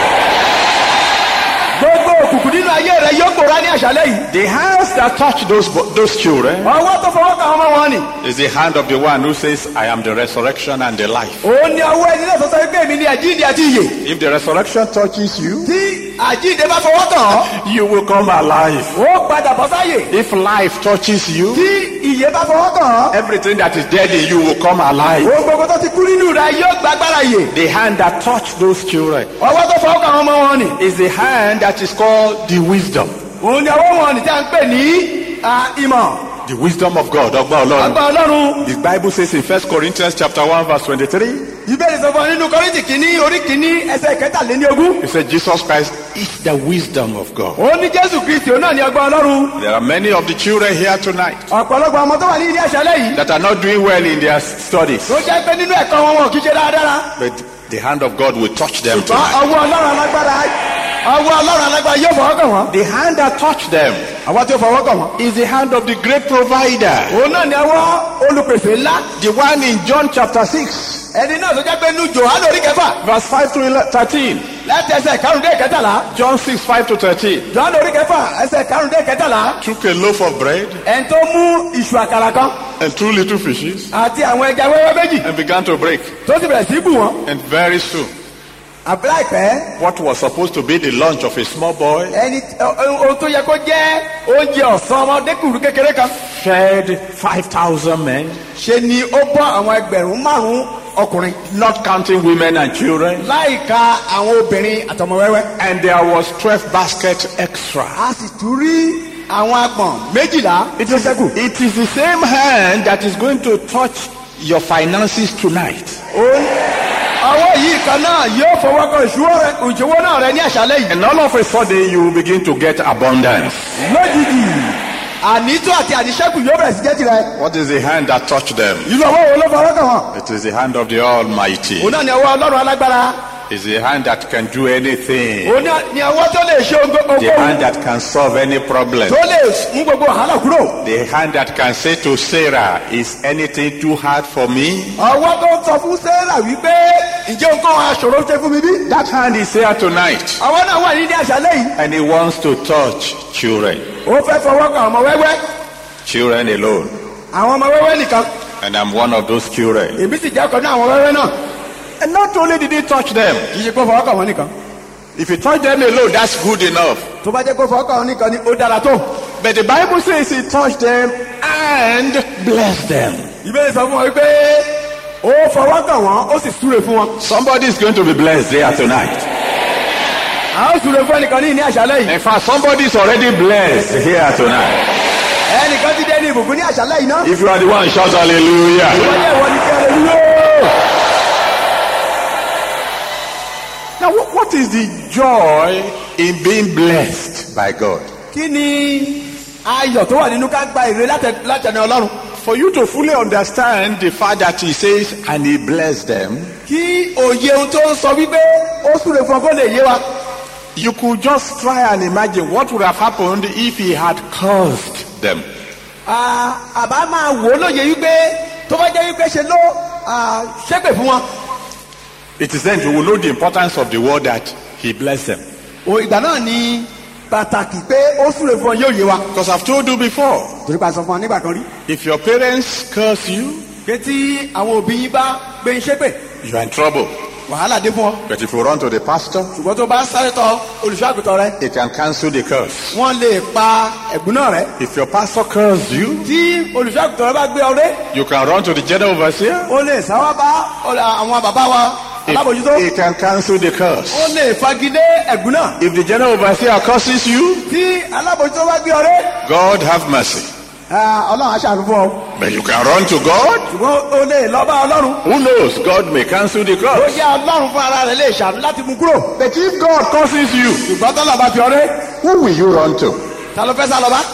gbogbo òkùnkùn nínú ayé rẹ yóò gbòòrá ní àṣálẹ́ yìí The hands that touch those, bo- those children ọwọ́ tó fọwọ́ kàn ọmọ wọn ni is the hand of the one who says, I am the resurrection and the life. òun ni ọwọ́ ẹni náà tó sọ pé èmi ni àjíǹde àti ìyè If the resurrection touches you, tí àjíǹde bá fọwọ́ kàn ọ́ you will come alive. ó padà bọ́ sáyè If life touches you, tí ìyè bá fọwọ́ kàn ọ́ everything that is dead in you will come alive. ohun gbogbo tó ti kú nínú rẹ yóò gbàgbára ìyè The hand that touched those children ọwọ́ tó fọwọ́ kàn ọmọ wọn ni is the hand that is called the wisdom. òun ni ọwọ́ wọn ni tí a ń pè ní ah, ìmọ̀ The wisdom of God. Ọgbọ́n Ọlọ́run. àgbà ọlọ́run The Bible says in 1 Corinthians chapter 1 verse 23, ìbéèrè sọ fún ọ nínú kọ́rìntì kìíní orí kìíní ẹsẹ̀ kẹtàléní ogún it said Jesus Christ is the wisdom of God. òun ní jésù kristi òun náà ní ọgbà ọlọ́run There are many of the children here tonight ọ̀pọ̀lọpọ̀ ọmọ tó wà ní ilé àṣálẹ́ yìí that are not doing well in their studies, tó jẹ́ pé nínú ẹ̀kọ́ wọn wọn kì í ṣe dáadáa but the hand of God will touch them ṣùgbọ́n tonight. ọwọ́ ọlọ́run alágbára ọwọ́ ọlọ́run alágbára yóò fọwọ́ kàn wọ́n The hand that touched them àwọn tí ó fọwọ́ kàn wọ́n is the hand of the great provider. òun náà ní ọwọ́ olùpèsè ńlá The one in John chapter 6, ẹni náà tó jẹ́ pé nínú jòhánù orí kẹfà verse 5 to 11 13. láti ẹsẹ̀ karùndé kẹtàlá John 6, 5 to 13. jòhánù orí kẹfà ẹsẹ̀ karùndé kẹtàlá Took a loaf of bread ẹni tó mú ìṣù àkàrà kan and two little fishes àti àwọn ẹja wẹ́wẹ́ méjì and began to break. tó sì bẹ̀rẹ̀ sí bù wọ́n And very soon, àbúrò àìpẹ́ what was supposed to be the lunch of a small boy ẹni ohun tó yẹ kó jẹ́ oúnjẹ ọ̀sán ọmọdékùnrin kékeré kan fed 5,000 men, ṣe ni ó bọ́ àwọn ẹgbẹ̀rún márùn-ún ọkùnrin not counting women and children. láìka àwọn obìnrin àtọmọ wẹ́wẹ́. And there was 12 baskets extra. a sì tún rí àwọn agbọ̀n méjìlá It is, it is the same hand that is going to touch your finances tonight. Ó- ọwọ́ yìí kan náà yóò fọwọ́ kan ìṣúwọ́ rẹ ìṣòwò náà rẹ ní àṣálẹ́ yìí. And all of a sudden, you will begin to get abundance. lójijì ànító àti àníṣẹ́kù yóò bẹ̀rẹ̀ sí jẹ́ tirẹ̀. What is the hand that touched them? ìlú ọwọ́ wo ló fọwọ́ kàn wọ́n. It is the hand of the Almighty. òun náà ni ọwọ́ ọlọ́run alágbára. It's the hand that can do anything. òun náà ni ọwọ́ tó lè ṣe ohun The gbogbo hand that can solve any problem. tó lè mú gbogbo wàhálà kúrò. The hand that can say to Sarah, Is anything too hard for me? ọwọ́ tó ń sọ fún sarah wípé ǹjẹ́ nǹkan aṣòro ṣe fún mi bí. That hand is here tonight. ọwọ́ náà wà ní ní àṣálẹ́ yìí. And he wants to touch children. ó fẹ́ fọwọ́ kan ọmọ wẹ́wẹ́. Children alone. àwọn ọmọ wẹ́wẹ́ nìkan. And I'm one of those children. èmi sì jẹ́ ọkàn náà àwọn wẹ́wẹ́ náà. And not only did he touch them, kì í ṣe kó fọwọ́ kàn wọ́n nìkan. if you touch them alone, that's good enough. tó bá jẹ́ kó fọwọ́ kàn wọ́n nìkan ni ó dára tó. But the Bible says he touched them and blessed them. ìbéèrè sọ fún wọn wípé ó fọwọ́ kàn wọ́n ó sì súre fún wọn. Somebody is going to be blessed there tonight. a ó súre fún ẹnìkan ní ìní àṣálẹ́ yìí. In fact, somebody is already blessed here tonight. ẹnìkan ti dé ní ìbùkún ní àṣálẹ́ yìí náà. If you are the one, shout hallelujah. wọ́n yẹ ìwọ ni kí ẹ lè dúró. Now, what, what is the joy in being blessed by God? kí ni ayọ̀ tó wà nínú ká gba èrè látẹ- látẹnu ọlọ́run. For you to fully understand the fact that he says, and he blessed them, kí òye ohun tó ń sọ wípé ó súre fún ọ kó lè yé wa. you could just try and imagine what would have happened if he had cursed them. Ah, àbá máa wò ó lóye wípé tó bá jẹ́ wípé ṣe ló ah, ṣépè fún wọn. It is then you will know the importance of the word that he blessed them. o ìgbà náà ni pàtàkì pé ó súre fún ọ yóò yé wa. Because I've told you before, torí pa sọ fún ọ nígbà kan rí. if your parents curse you, pé tí àwọn òbí yín bá gbé ń ṣépè you are in trouble. wàhálà dé fún ọ. But if you run to the pastor, ṣùgbọ́n tó bá sáré tọ olùṣọ́àgùtàn rẹ he can cancel the curse. wọ́n lè pa ẹ̀gbọ́n náà rẹ. If your pastor cursed you, tí olùṣọ́àgùtàn rẹ bá gbé ọrẹ you can run to the general overseer. ó lè sáwá bá ọ̀là- àwọn bàbá wa He, alábòjútó he can cancel the curse. ó lè fagilé ẹ̀gbọ́n náà. If the general overseer curses you, tí alábòjútó bá gbé ọrẹ God have mercy. Ah, ọlọ́run á ṣàánú fún ọ But you can run to God. ṣùgbọ́n o lè lọ bá ọlọ́run Who knows? God may cancel the ó cross. yá ọlọ́run fún ara rẹ̀ lè ṣàánú láti mú kúrò But if God causes you, ṣùgbọ́n tọ́lọ̀ bá fi ọrẹ́ who will you run to? ta ló fẹ́ sá lọ bá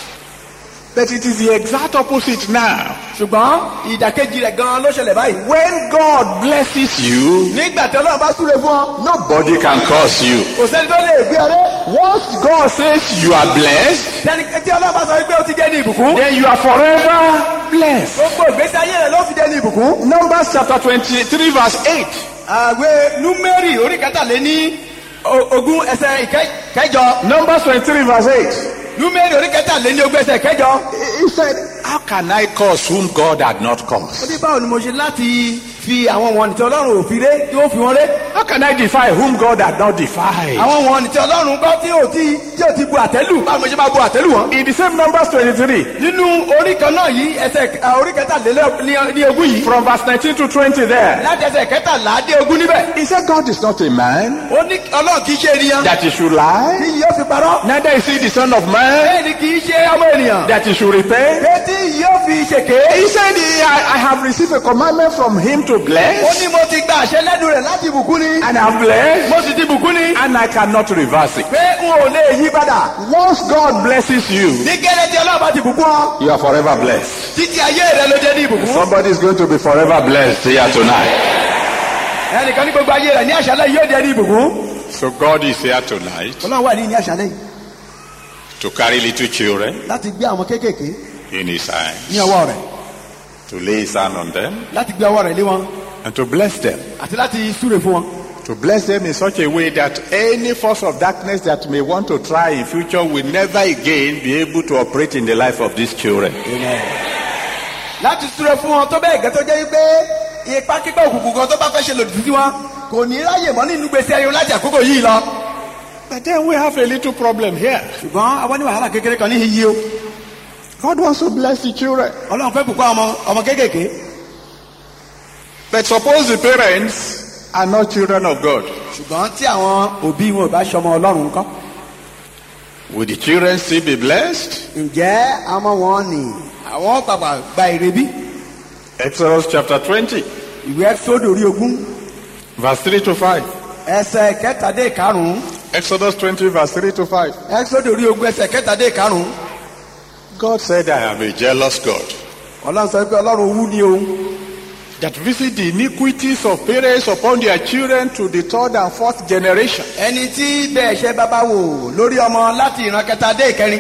But it is the exact opposite now. ṣùgbọ́n ìdàkejì rẹ̀ gan-an ló ṣẹlẹ̀ báyìí When God blesses you, nígbà tí ọlọ́run bá súre fún ọ nobody can curse you. kò sẹ́ni tó lè gbé ọrẹ́ Once God says you are blessed, sẹ́ni tí ọlọ́run bá sọ wípé ó ti jẹ́ ní ìbùkún then you are forever blessed. gbogbo ìgbésí ayé rẹ̀ ló fi jẹ́ ní ìbùkún. Numbers chapter 23 verse 8. àwẹ̀ númẹ́rì orí kẹtàléní o- ogún ẹsẹ̀ ìkẹ- kẹjọ Numbers 23 verse 8. númẹ́rì orí kẹtàléní ogún ẹsẹ̀ kẹjọ. He said, How can I curse whom God had not ó cursed? ní báwo ni mo ṣe láti fi àwọn wọn nìtí ọlọ́run ò fi ré tí ó fi wọn ré How can I defy whom God had not defied? àwọn wọn nìtí ọlọ́run gbọ́ tí ò ti tí ò ti bu àtẹ́lù báwo mo ṣe máa bu àtẹ́lù wọn. In the same Numbers 23, nínú orí kan náà yìí ẹsẹ̀ à, orí kẹtàléní ogún yìí from verse 19 to 20 there, láti ẹsẹ̀ kẹtàlá dé ogún níbẹ̀. he said, God is not a man ó ní ọlọ́run kì í ṣe ènìyàn that he should lie, tí yóò fi parọ́ neither is he the son of man bẹ́ẹ̀ ni kì í ṣe ọmọ ènìyàn that he should repay. pé tí yóò fi ṣèké. He said, I, I have received a commandment from him to ó bless, ní mo ti gba àṣẹ lẹ́nu rẹ̀ láti bùkún ni. and I have blessed, mo sì ti bùkún ni. and I cannot reverse it. pé n ò lè yí padà. Once God blesses you, ní gẹ́lẹ́ tí ọlọ́run bá ti bùkún ọ. you are forever blessed. títí ayé rẹ ló jẹ́ ní ìbùkún. Somebody is going to be forever blessed here tonight. ẹnìkan ní gbogbo ayé rẹ ní àṣálẹ́ yìí yóò jẹ́ ní ìbùkún. So God is here tonight ọlọ́run wà ní ní àṣálẹ́ yìí to carry little children láti gbé àwọn kéékèèké in his hands, ní ọwọ́ rẹ̀ to lay his hand on them, láti gbé ọwọ́ rẹ̀ lé wọn and to bless them. àti láti súre fún wọn. To bless them in such a way that any force of darkness that may want to try in future will never again be able to operate in the life of these children. láti súre fún wọn tó bẹ́ẹ̀ gẹ́ tó jẹ́ pé ipa kíkọ́ òkùnkùn kan tó bá fẹ́ ṣe lòdì sí wọn kò ní ráyè mọ́ nínú gbèsè ayé wọn láti àkókò yìí lọ. But then we have a little problem here. ṣùgbọ́n àwọn ní wàhálà kékeré kan ní iye o God wants to bless the children. ọlọ́run fẹ́ bùkún àwọn ọmọ- ọmọ kéékèèké. But suppose the parents are not children of God. ṣùgbọ́n tí àwọn òbí wọn ò bá ṣọmọ ọlọ́run kọ́. Will the children still be blessed? ǹjẹ́ àwọn wọn ni àwọn pàpà gba èrè bí? Exodus chapter 20, ìwé ẹ́sọ́dọ̀ orí ogún verse 3 to 5. ẹsẹ̀ kẹtàdé karùn-ún Exodus 20, verse 3 to 5. ẹ́sọ́dọ̀ orí ogún ẹsẹ̀ kẹtàdé karùn-ún God said, I am a jealous God ọlọ́run sọ pé ọlọ́run owú ni òun that visit the iniquities of parents upon their children to the third and fourth generation. ẹni tí bẹ́ẹ̀ ṣe bàbá wò lórí ọmọ láti ìran kẹtàdé ìkẹrin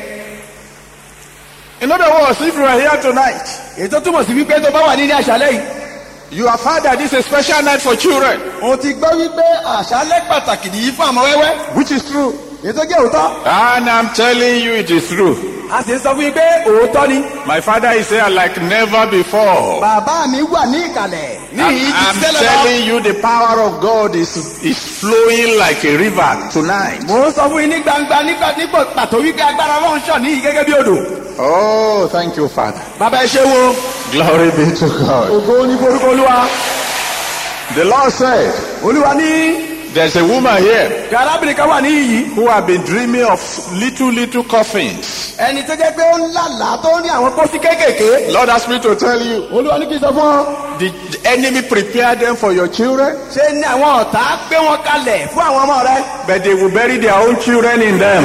In other words, if you are here tonight, ètò túmọ̀ sí wípé tó bá wà ní ní àṣálẹ́ yìí you have heard that this is a special night for children, o ti gbọ́ wípé àṣálẹ́ pàtàkì nìyí fún àmọ́ wẹ́wẹ́ which is true. ètò jẹ́ òótọ́ And I'm telling you, it is true. a sì ń sọ fún yín pé òótọ́ ni My father is here like never before. bàbá mi wà ní ìkàlẹ̀ ní I'm, ìyí I'm ti tẹ́lẹ̀ lọ. telling you, the power of God is, is flowing like a river tonight. mo ń sọ fún yín ní gbangba nípa nípa pàtó wípé agbára ọlọ́run ṣàn níyì gẹ́gẹ́ bí odò. Oh, thank you, Father. bàbá ẹ ṣe wo Glory be to God. ògo ní forúkọ olúwa The Lord said, olúwa ní There's a woman here kí arábìnrin kan wà ní iyì who have been dreaming of little, little coffins. ẹni tó jẹ́ pé ó ń lálàá tó ń rí àwọn pósí kéékèèké Lord asked me to tell you, olúwa ní kí n sọ fún ọ the, the enemy prepared them for your children, ṣé ní àwọn ọ̀tá gbé wọn kalẹ̀ fún àwọn ọmọ rẹ but they will bury their own children in them.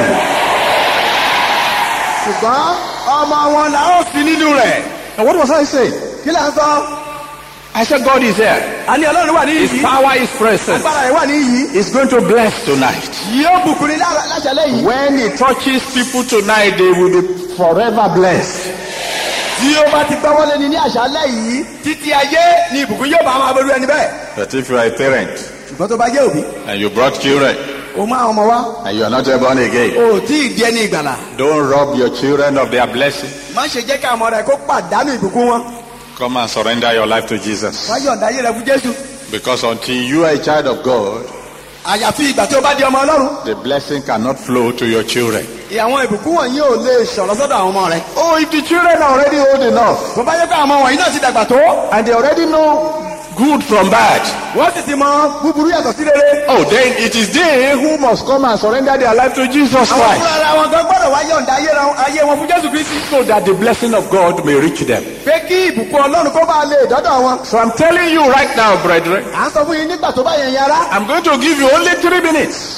ṣùgbọ́n ọmọ wọn là ó sí nínú rẹ̀ And what was I saying? kí là ń sọ I said, God is here. àní ọlọ́run wà ní His iyì power is present. agbára rẹ̀ wà ní iyì He's going to bless tonight. yóò bùkún ní lá- láṣálẹ́ yìí When he touches people tonight, they will be forever blessed. tí ó bá ti gbọ́wọ́ lé ní ní àṣálẹ́ yìí títí ayé ni ìbùkún yóò bá máa bẹ̀rù ẹni bẹ́ẹ̀ But if you are a parent ṣùgbọ́n tó bá jẹ́ òbí and you brought children o máa ọmọ wá and you are not yet born again, o ò tí ì di ẹni ìgbàlà don't rob your children of their blessing. má ṣe jẹ́ kí àwọn ọmọ rẹ kó pàdánù ìbùkún wọn Come and surrender your life to Jesus. wá yọ̀ǹda ayé rẹ fún jésù Because until you are a child of God, àyàfi ìgbà tí o bá di ọmọ ọlọ́run the blessing cannot flow to your children. àwọn ìbùkún wọ̀nyí ò lè ṣọ̀rọ̀ sọ́dọ̀ àwọn ọmọ rẹ Oh, if the children are already old enough bó bá yẹ kó àwọn ọmọ wọ̀nyí náà ti dàgbà tó and they already know good from bad. wọ́n sì ti mọ búburú yàtọ̀ sí rere. Oh, then it is they who must come and surrender their life to Jesus àwọn Christ fúnra ara wọn gan gbọ́dọ̀ wá yọ̀ǹda ayé ra- ayé wọn fún jésù kristi. so that the blessing of God may reach them. pé kí ìbùkún ọlọ́run kó bá lè dọ́dọ̀ wọn. So I'm telling you right now, brethren, à ń sọ fún yín nígbà tó bá yẹn yàrá. I'm going to give you only three minutes.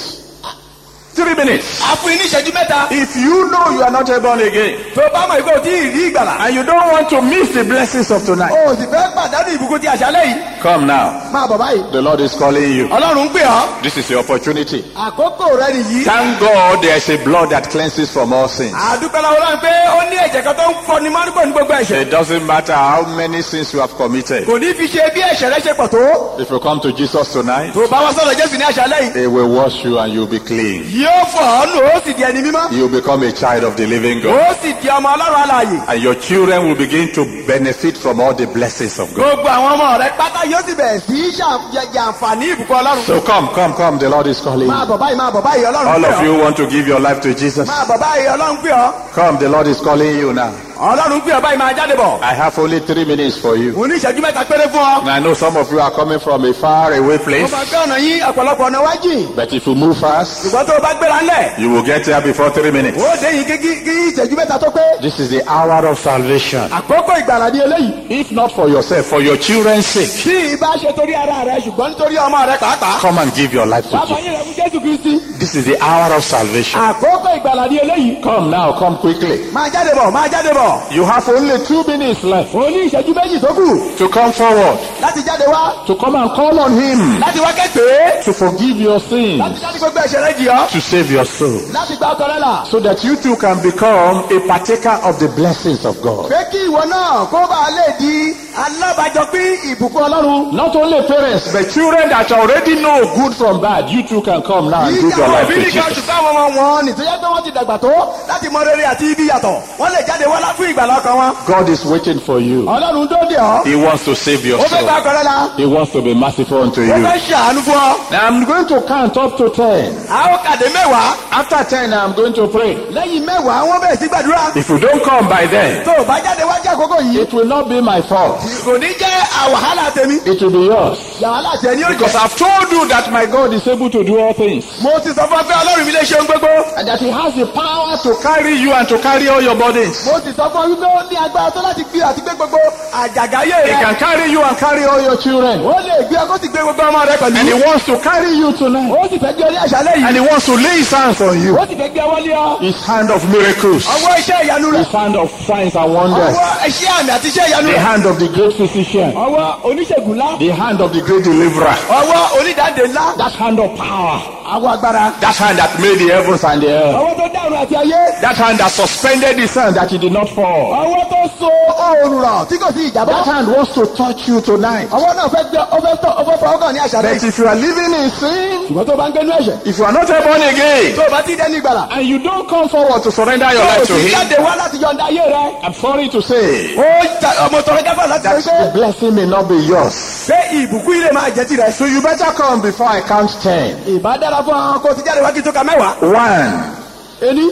Three minutes. a fún yín ní ìṣẹ́jú mẹ́ta. If you know you are not a born again tó bá mọ̀ ìkó tí ì rí ìgbàlà. and you don't want to miss the blessings of tonight, o sì fẹ́ pàdánù ìbùkún ti àṣálẹ́ yìí. come now. máa bọ̀ báyìí. The Lord is calling you. ọlọ́run ń pè ọ́. This is your opportunity. àkókò rẹ nìyí. Thank God there's a blood that cleanses from all sins. àdúpẹ́ lọ́wọ́ lọ́run pé ó ní ẹ̀jẹ̀ kan tó ń fọni mọ́ nípò ní gbogbo ẹ̀ṣẹ̀. It doesn't matter how many sins you have committed. kò ní fi ṣe bí ẹ̀ṣẹ̀ rẹ ṣe pọ̀ tó. If you come to Jesus tonight, tó bá wá sọ̀rọ̀ jésù ní àṣálẹ́ yìí. He will wash you and you'll be clean. yóò fọ̀ ọ́ nù ó sì di ẹni mímọ́. You'll become a child of the living God. ó sì di ọmọ ọlọ́run alààyè. And your children will begin to benefit from all the blessings of God. gbogbo àwọn ọmọ rẹ pátá yóò sì bẹ̀rẹ̀ sí í ṣàǹfààní ìbùkún ọlọ́run. So come, come, come. The Lord is calling máa you. bọ̀ báyìí máa bọ̀ báyìí ọlọ́run All pè of ọ́. you want to give your life to Jesus. máa bọ̀ báyìí ọlọ́run pè ọ́. Come, the Lord is calling you now. ọlọ́run pè ọ́ báyìí máa jáde bọ̀. I have only three minutes for you. mo ní ìṣẹ́jú mẹ́ta péré fún ọ. And I know some of you are coming from a far away mo place. máa gbé ọ̀nà yín ọ̀pọ̀lọpọ̀ ọ̀nà wájì. But if you move fast, ṣùgbọ́n tó o bá gbéra ńlẹ̀. you will get there before three minutes. ó dé yìí kí kí ìṣẹ́jú mẹ́ta tó pé. This is the hour of salvation. àkókò ìgbàlà ní eléyìí. If not for yourself, for your children's sake, tí ìbá ṣe torí ara rẹ ṣùgbọ́n nítorí ọmọ rẹ pàápàá. come and give your life to bàbá Jesus. yín rẹ fún jésù kristi. This is the hour of salvation. àkókò ìgbàlà ní eléyìí. Come now, come quickly. máa jáde bọ̀ máa jáde bọ̀. You have only two minutes left o ní ìṣẹ́jú méjì tó kù. to come forward, láti jáde wá. to come and call on Him, láti wá kẹ́gbẹ́. to forgive your sins, láti jáde gbogbo ẹ̀ṣẹ̀ rẹ jì ọ́. to save your soul, láti gba ọkọ rẹ là. so that you too can become a partaker of the blessings of God. pé kí ìwọ náà kó bá a lè di alábàjọpín ìbùkún ọlọ́run. Not only parents, but children that already know good from bad, you too can come now and give your ìyàwó life òbí to nìkan Jesus. ṣùgbọ́n àwọn ọmọ wọn nìtọ́jẹ́ pé wọ́n ti dàgbà tó láti mọ rere àti ibi yàtọ̀ wọ́n lè jáde wá fún ìgbàlá ọkàn wọn. God is waiting for you. ọlọ́run tó dé ọ́. He wants to save your ó fẹ́ gba soul. ọkọ rẹ la. He wants to be merciful unto ó you. fẹ́ ṣàánú fún ọ. Now I'm going to count up to ten. a ó kàdé mẹ́wàá. After ten, I'm going to pray. lẹ́yìn mẹ́wàá wọ́n bẹ̀rẹ̀ sí gbàdúrà. If you don't come by then, tó o bá jáde wá jẹ́ àkókò yìí. it will not be my fault. kò ní jẹ́ àwàhálà tèmi. It will be yours. wàhálà tẹ̀ ní Because òjò. I've told you that my God is able to do all things. mo ti sọ fún ọ pé ọlọ́run mi lè ṣe ohun gbogbo. And that He has the power to carry you and to carry all your burdens. mo ti sọ fún ọ wípé ó ní agbára tó láti gbé àti gbé gbogbo àjàgáyé He rẹ. can carry you and carry all your children. ó lè gbé ọkọ sì gbé gbogbo ọmọ rẹ And He pẹ̀lú. wants to carry you tonight. ó sì fẹ́ gbé ọlé àṣálẹ́ And yìí. He wants to lay His hands on you. ó sì fẹ́ gbé ọwọ́ lé ọ. His hand of miracles. ọwọ́ iṣẹ́ ìyanu rẹ̀. His hand of signs and wonders. ọwọ́ iṣẹ́ àmì àti iṣẹ́ ìyanu The rẹ̀. hand of the great physician. ọwọ́ oníṣègùn ńlá. The hand of the great deliverer. ọwọ́ onídàáde ńlá. That hand of power. àwọ̀ agbára. That hand that made the heavens and the earth. ọwọ́ tó dárun àti ayé. That hand that suspended the sun that it did not fall. ọwọ́ tó so oòrùn rọ̀ tí kò sí ìjàmbá. That hand wants to touch you tonight. ọwọ́ náà fẹ́ gbé ọfẹ́ tọ́ ọfẹ́ fọwọ́ kàn ní àṣálẹ́ But yìí. if you are living in sin, ṣùgbọ́n tó bá ń gbénú ẹ̀ṣẹ̀. if you are not born again, tó o bá ti dẹ́ni ìgbàlà. and you don't come forward to surrender your tó o life to sì Him, jáde wá láti yọ̀ǹda ayé rẹ. I'm sorry to say ó jà- ọmọ tọrọ gáfà láti that sọ pé the blessing may not be yours. pé ìbùkún ilé máa jẹ́ tirẹ̀. So you better come before I count ten. ìbá dára fún àwọn kó o ti jáde wá kí n tó ka mẹ́wàá. One, ení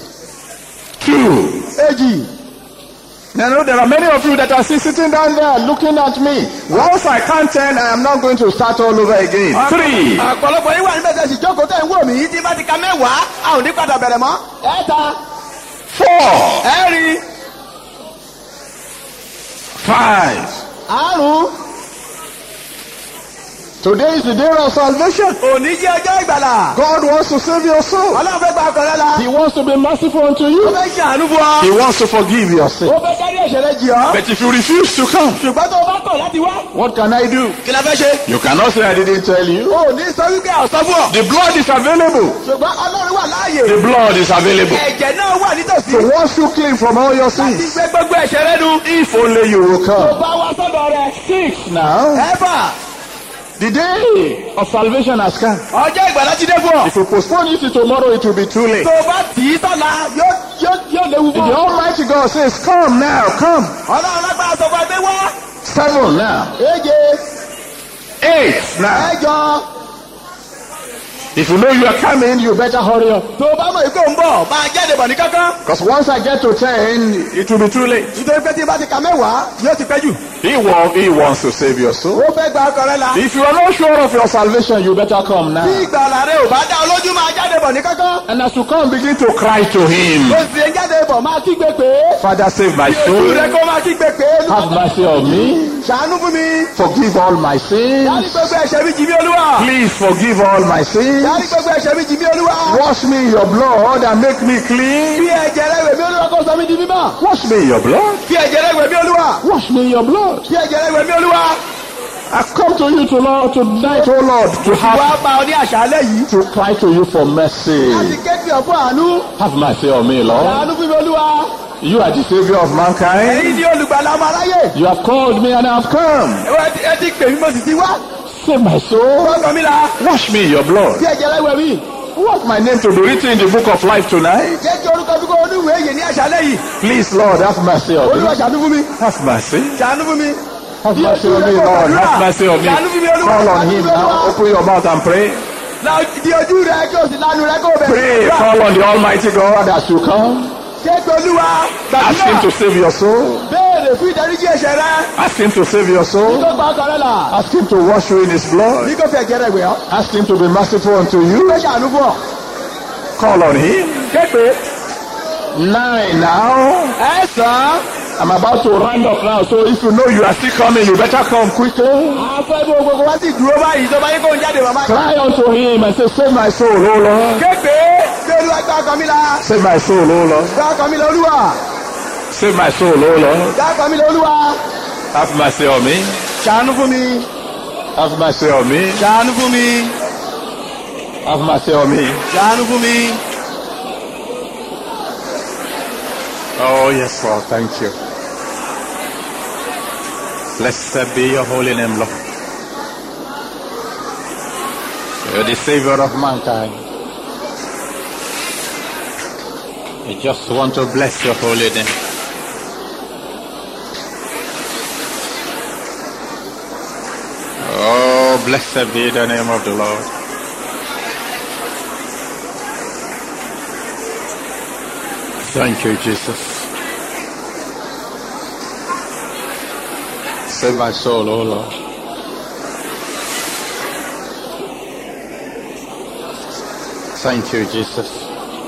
two. èjì Now, I know there are many of you that are still sitting down there looking at me. Once I count ten, I am not going to start all over again. Three, ọ̀pọ̀lọpọ̀ yín wà níbẹ̀ tẹ̀sí jókòó tẹ̀ ń wò mí tí bá ti ka mẹ́wàá a ò ní padà bẹ̀rẹ̀ mọ́. ẹ̀ta four, ẹ̀rin five. àrùn Today is the day of salvation. òní jẹ́ ọjọ́ ìgbàlà. God wants to save your soul. ọlọ́run fẹ́ gba ọkọ̀ rẹ la. He wants to be merciful unto ó you. fẹ́ ṣàánú fún ọ. He wants to forgive your sin. ó fẹ́ kárí ẹ̀ṣẹ̀ rẹ jì ọ́. But if you refuse to come, ṣùgbọ́n tó o bá kọ̀ láti wá. what can I do? kí la fẹ́ ṣe. You cannot say I didn't tell you. o ò ní sọ wípé àwòsàn fún ọ. The blood is available. ṣùgbọ́n ọlọ́run wà láàyè. The blood is available. ẹ̀jẹ̀ náà wà nítòsí. To wash you clean from all your láti sins. gbé gbogbo ẹ̀ṣẹ̀ rẹ nu. If only you will tó come. bá wá sọ́dọ̀ rẹ. Six now. ẹ̀fà The day of salvation has come. ọjọ́ ìgbàlà ti dé fún ọ. If you postpone it to tomorrow, it will be too late. tó o bá tì í sọ́la yóò yóò yóò léwu The fún ọ. Almighty God says, Come now, come. ọlọ́run lágbára sọ fún ẹgbẹ́ wá. Seven now. èje Eight now. ẹ̀jọ If you know you are coming, you better hurry up. tó o bá mọ̀ ikú ń bọ̀ máa jáde bọ̀ ní kankan. Because once I get to 10, it will be too late. nítorí pé tí n bá ti ka mẹ́wàá yóò ti pẹ́ jù. He, wa- he wants to save your soul. ó fẹ́ gba ọkọ rẹ la. If you are not sure of your salvation, you better come bí now. ìgbàlà rẹ ò bá dá ọ lójú máa jáde bọ̀ ní kankan. And as you come, begin to cry to him. ó sì ń jáde bọ̀ máa kígbe pé. Father, save my ojú soul. rẹ kó máa kígbe pé. Have mercy on me. ṣàánú fún mi. Forgive all my dárí sins. gbogbo ẹ̀ṣẹ̀ mi jì mí olúwa. Please forgive all my sins. dárí gbogbo ẹ̀ṣẹ̀ mi jì mí olúwa. Wash me in your blood and make me clean. fi ẹ̀jẹ̀ rẹ wẹ̀ mí olúwa kó sọ mí di mímọ́. Wash me in your blood. fi ẹ̀jẹ̀ rẹ wẹ̀ mí olúwa. Wash me in your blood. fi ẹ̀jẹ̀ rẹ wẹ̀ mí olúwa. I've come to you to Lord tonight, oh Lord, to have wá bá ọ ní àṣálẹ́ yìí. to cry to you for mercy. láti kéde ọ̀fọ̀ àánú. Have mercy on me, Lord. ṣàánú fún mi olúwa. You are the savior of èyí mankind. ni olùgbàlà ọmọ aráyé. You have called me and I have come. ẹ ti- ẹ ti pè mí mo sì ti wá. Save my soul. fọ́ọ̀kàn mi la. Wash me in your blood. fi ẹ̀jẹ̀ rẹ wẹ̀ mí. Want my name to be written in the book of life tonight? jẹ́ kí orúkọ bí kò oníwèé yìí ní àṣálẹ́ yìí. Please, Lord, have mercy on olúwa me. ṣàánú fún mi. Have mercy. ṣàánú fún mi. Have mercy on me, Lord. Have mercy on me. Call on him now. Open your mouth and pray. La di ojú rẹ kí o sì lanu rẹ kó o Pray. bẹ̀rẹ̀. Call on the Almighty God as you come. Kéèké olúwa Ask him to gbàdúrà. save your soul. Béèrè fún ìdáríjì ẹ̀ṣẹ̀ rẹ. Ask him to save your Ní soul. kó gba ọkọ rẹ là. Ask him to wash you in his blood. Ní kó fi ẹ̀jẹ̀ rẹ wẹ̀ ọ́. Ask him to be merciful unto you. Ní kó ṣàánú fún ọ. Call on him. Kéèké. Nine now. Ẹ sàn. I'm about to round up now, so if you know you are still coming, you better come quickly. Afẹ́ bí gbogbo wá sì dúró báyìí tó bá yẹ kó ń jáde bàbá. Cry unto him and say, Save my soul, O Lord. Kéèké. Bí olúwa gba ọkọ mi la. Save my soul, O Lord. Gba ọkọ mi la olúwa. Save my soul, O Lord. Gba ọkọ mi la olúwa. Have mercy on me. Ṣàánú fún mi. Have mercy on me. Ṣàánú fún mi. Have mercy on me. Ṣàánú fún mi. Oh, yes, Lord. Thank you. Blessed be your holy name, Lord. You're the Savior of mankind. I just want to bless your holy name. Oh, blessed be the name of the Lord. Thank you, Jesus. Save my soul, oh Lord. Thank you, Jesus.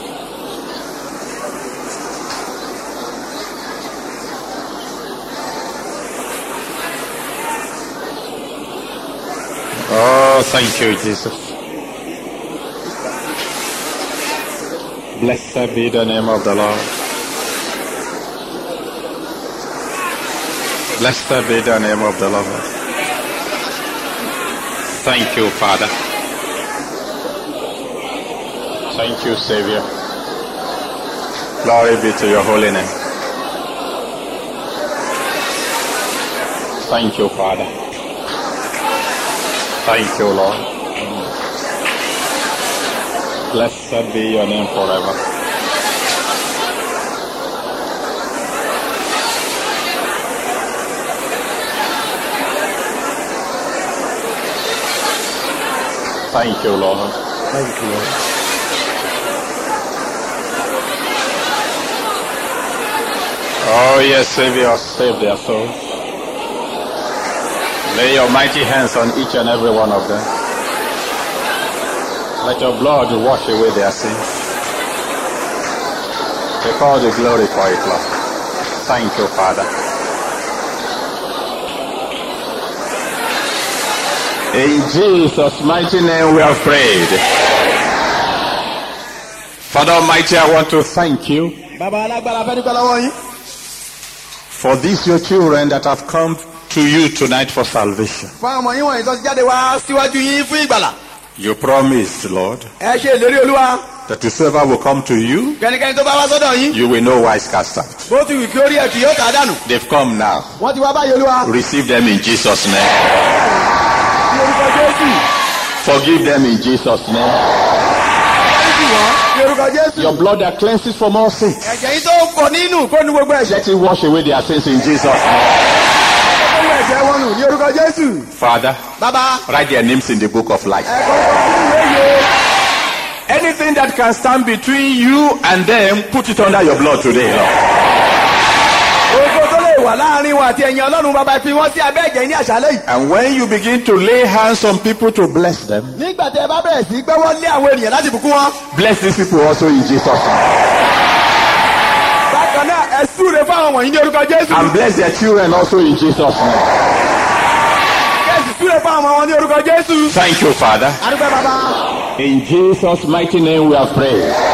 Oh, thank you, Jesus. Blessed be the name of the Lord. Blessed be the name of the Lord. Thank you, Father. Thank you, Savior. Glory be to your holy name. Thank you, Father. Thank you, Lord. Blessed be your name forever. Thank you, Lord. Thank you, Lord. Oh, yes, Savior, save their souls. Lay your mighty hands on each and every one of them. Let your blood wash away their sins. Take all the glory for it, Lord. Thank you, Father. In Jesus' mighty name we have prayed. Father Almighty, I want to thank you Bàbá alágbára fẹ́ dúpẹ́ lọ́wọ́ yín. for these your children that have come to you tonight for salvation. Fún àwọn ọmọ yín wọ̀nyí tó ti jáde wá síwájú yín fún ìgbàlà. You promised, Lord, Ẹ ṣe ìlérí olúwa. that whosoever will come to you, Kẹ́nikẹ́ni tó bá wá sọ́dọ̀ yín. you will know wise cast out. Bó ti wù kí orí ẹ̀ kì yóò tà á dànù. They've come now. Wọ́n ti wá báyìí olúwa. Receive them in Jesus' name. Ní orúkọ Jésù. Forgive them in Jesus' name. Dáríjì wọ́n. Ní orúkọ Jésù. Your blood that cleanses from all sins. Ẹ̀jẹ̀ yín tó ń pọ̀ nínú kó nu gbogbo ẹ̀ṣẹ̀. Let it wash away their sins in Jesus' name. Gbogbo ẹ̀ṣẹ̀ wọn nù ní orúkọ Jésù. Father, Bàbá write their names in the book of life. ẹ̀kọ́ sínú ìwé yìí. Anything that can stand between you and them, put it under your blood today, Lord. ogo tó lè wà láàrin wọn àti ẹ̀yìn ọlọ́run bàbá fi wọ́n sí abẹ́ ẹ̀jẹ̀ ní àṣálẹ́ yìí. And when you begin to lay hands on people to bless them, nígbà tí ẹ bá bẹ̀rẹ̀ sí gbẹ́wọ́ lé àwọn ènìyàn láti bùkún wọn. bless these people also in Jesus' name. bákan náà ẹ súre fáwọn wọ̀nyí ní orúkọ jésù. And bless their children also in Jesus' name. kẹ́sì súre fáwọn ọmọ wọn ní orúkọ jésù. Thank you, Father. adúgbò bàbá. In Jesus' mighty name we have prayed.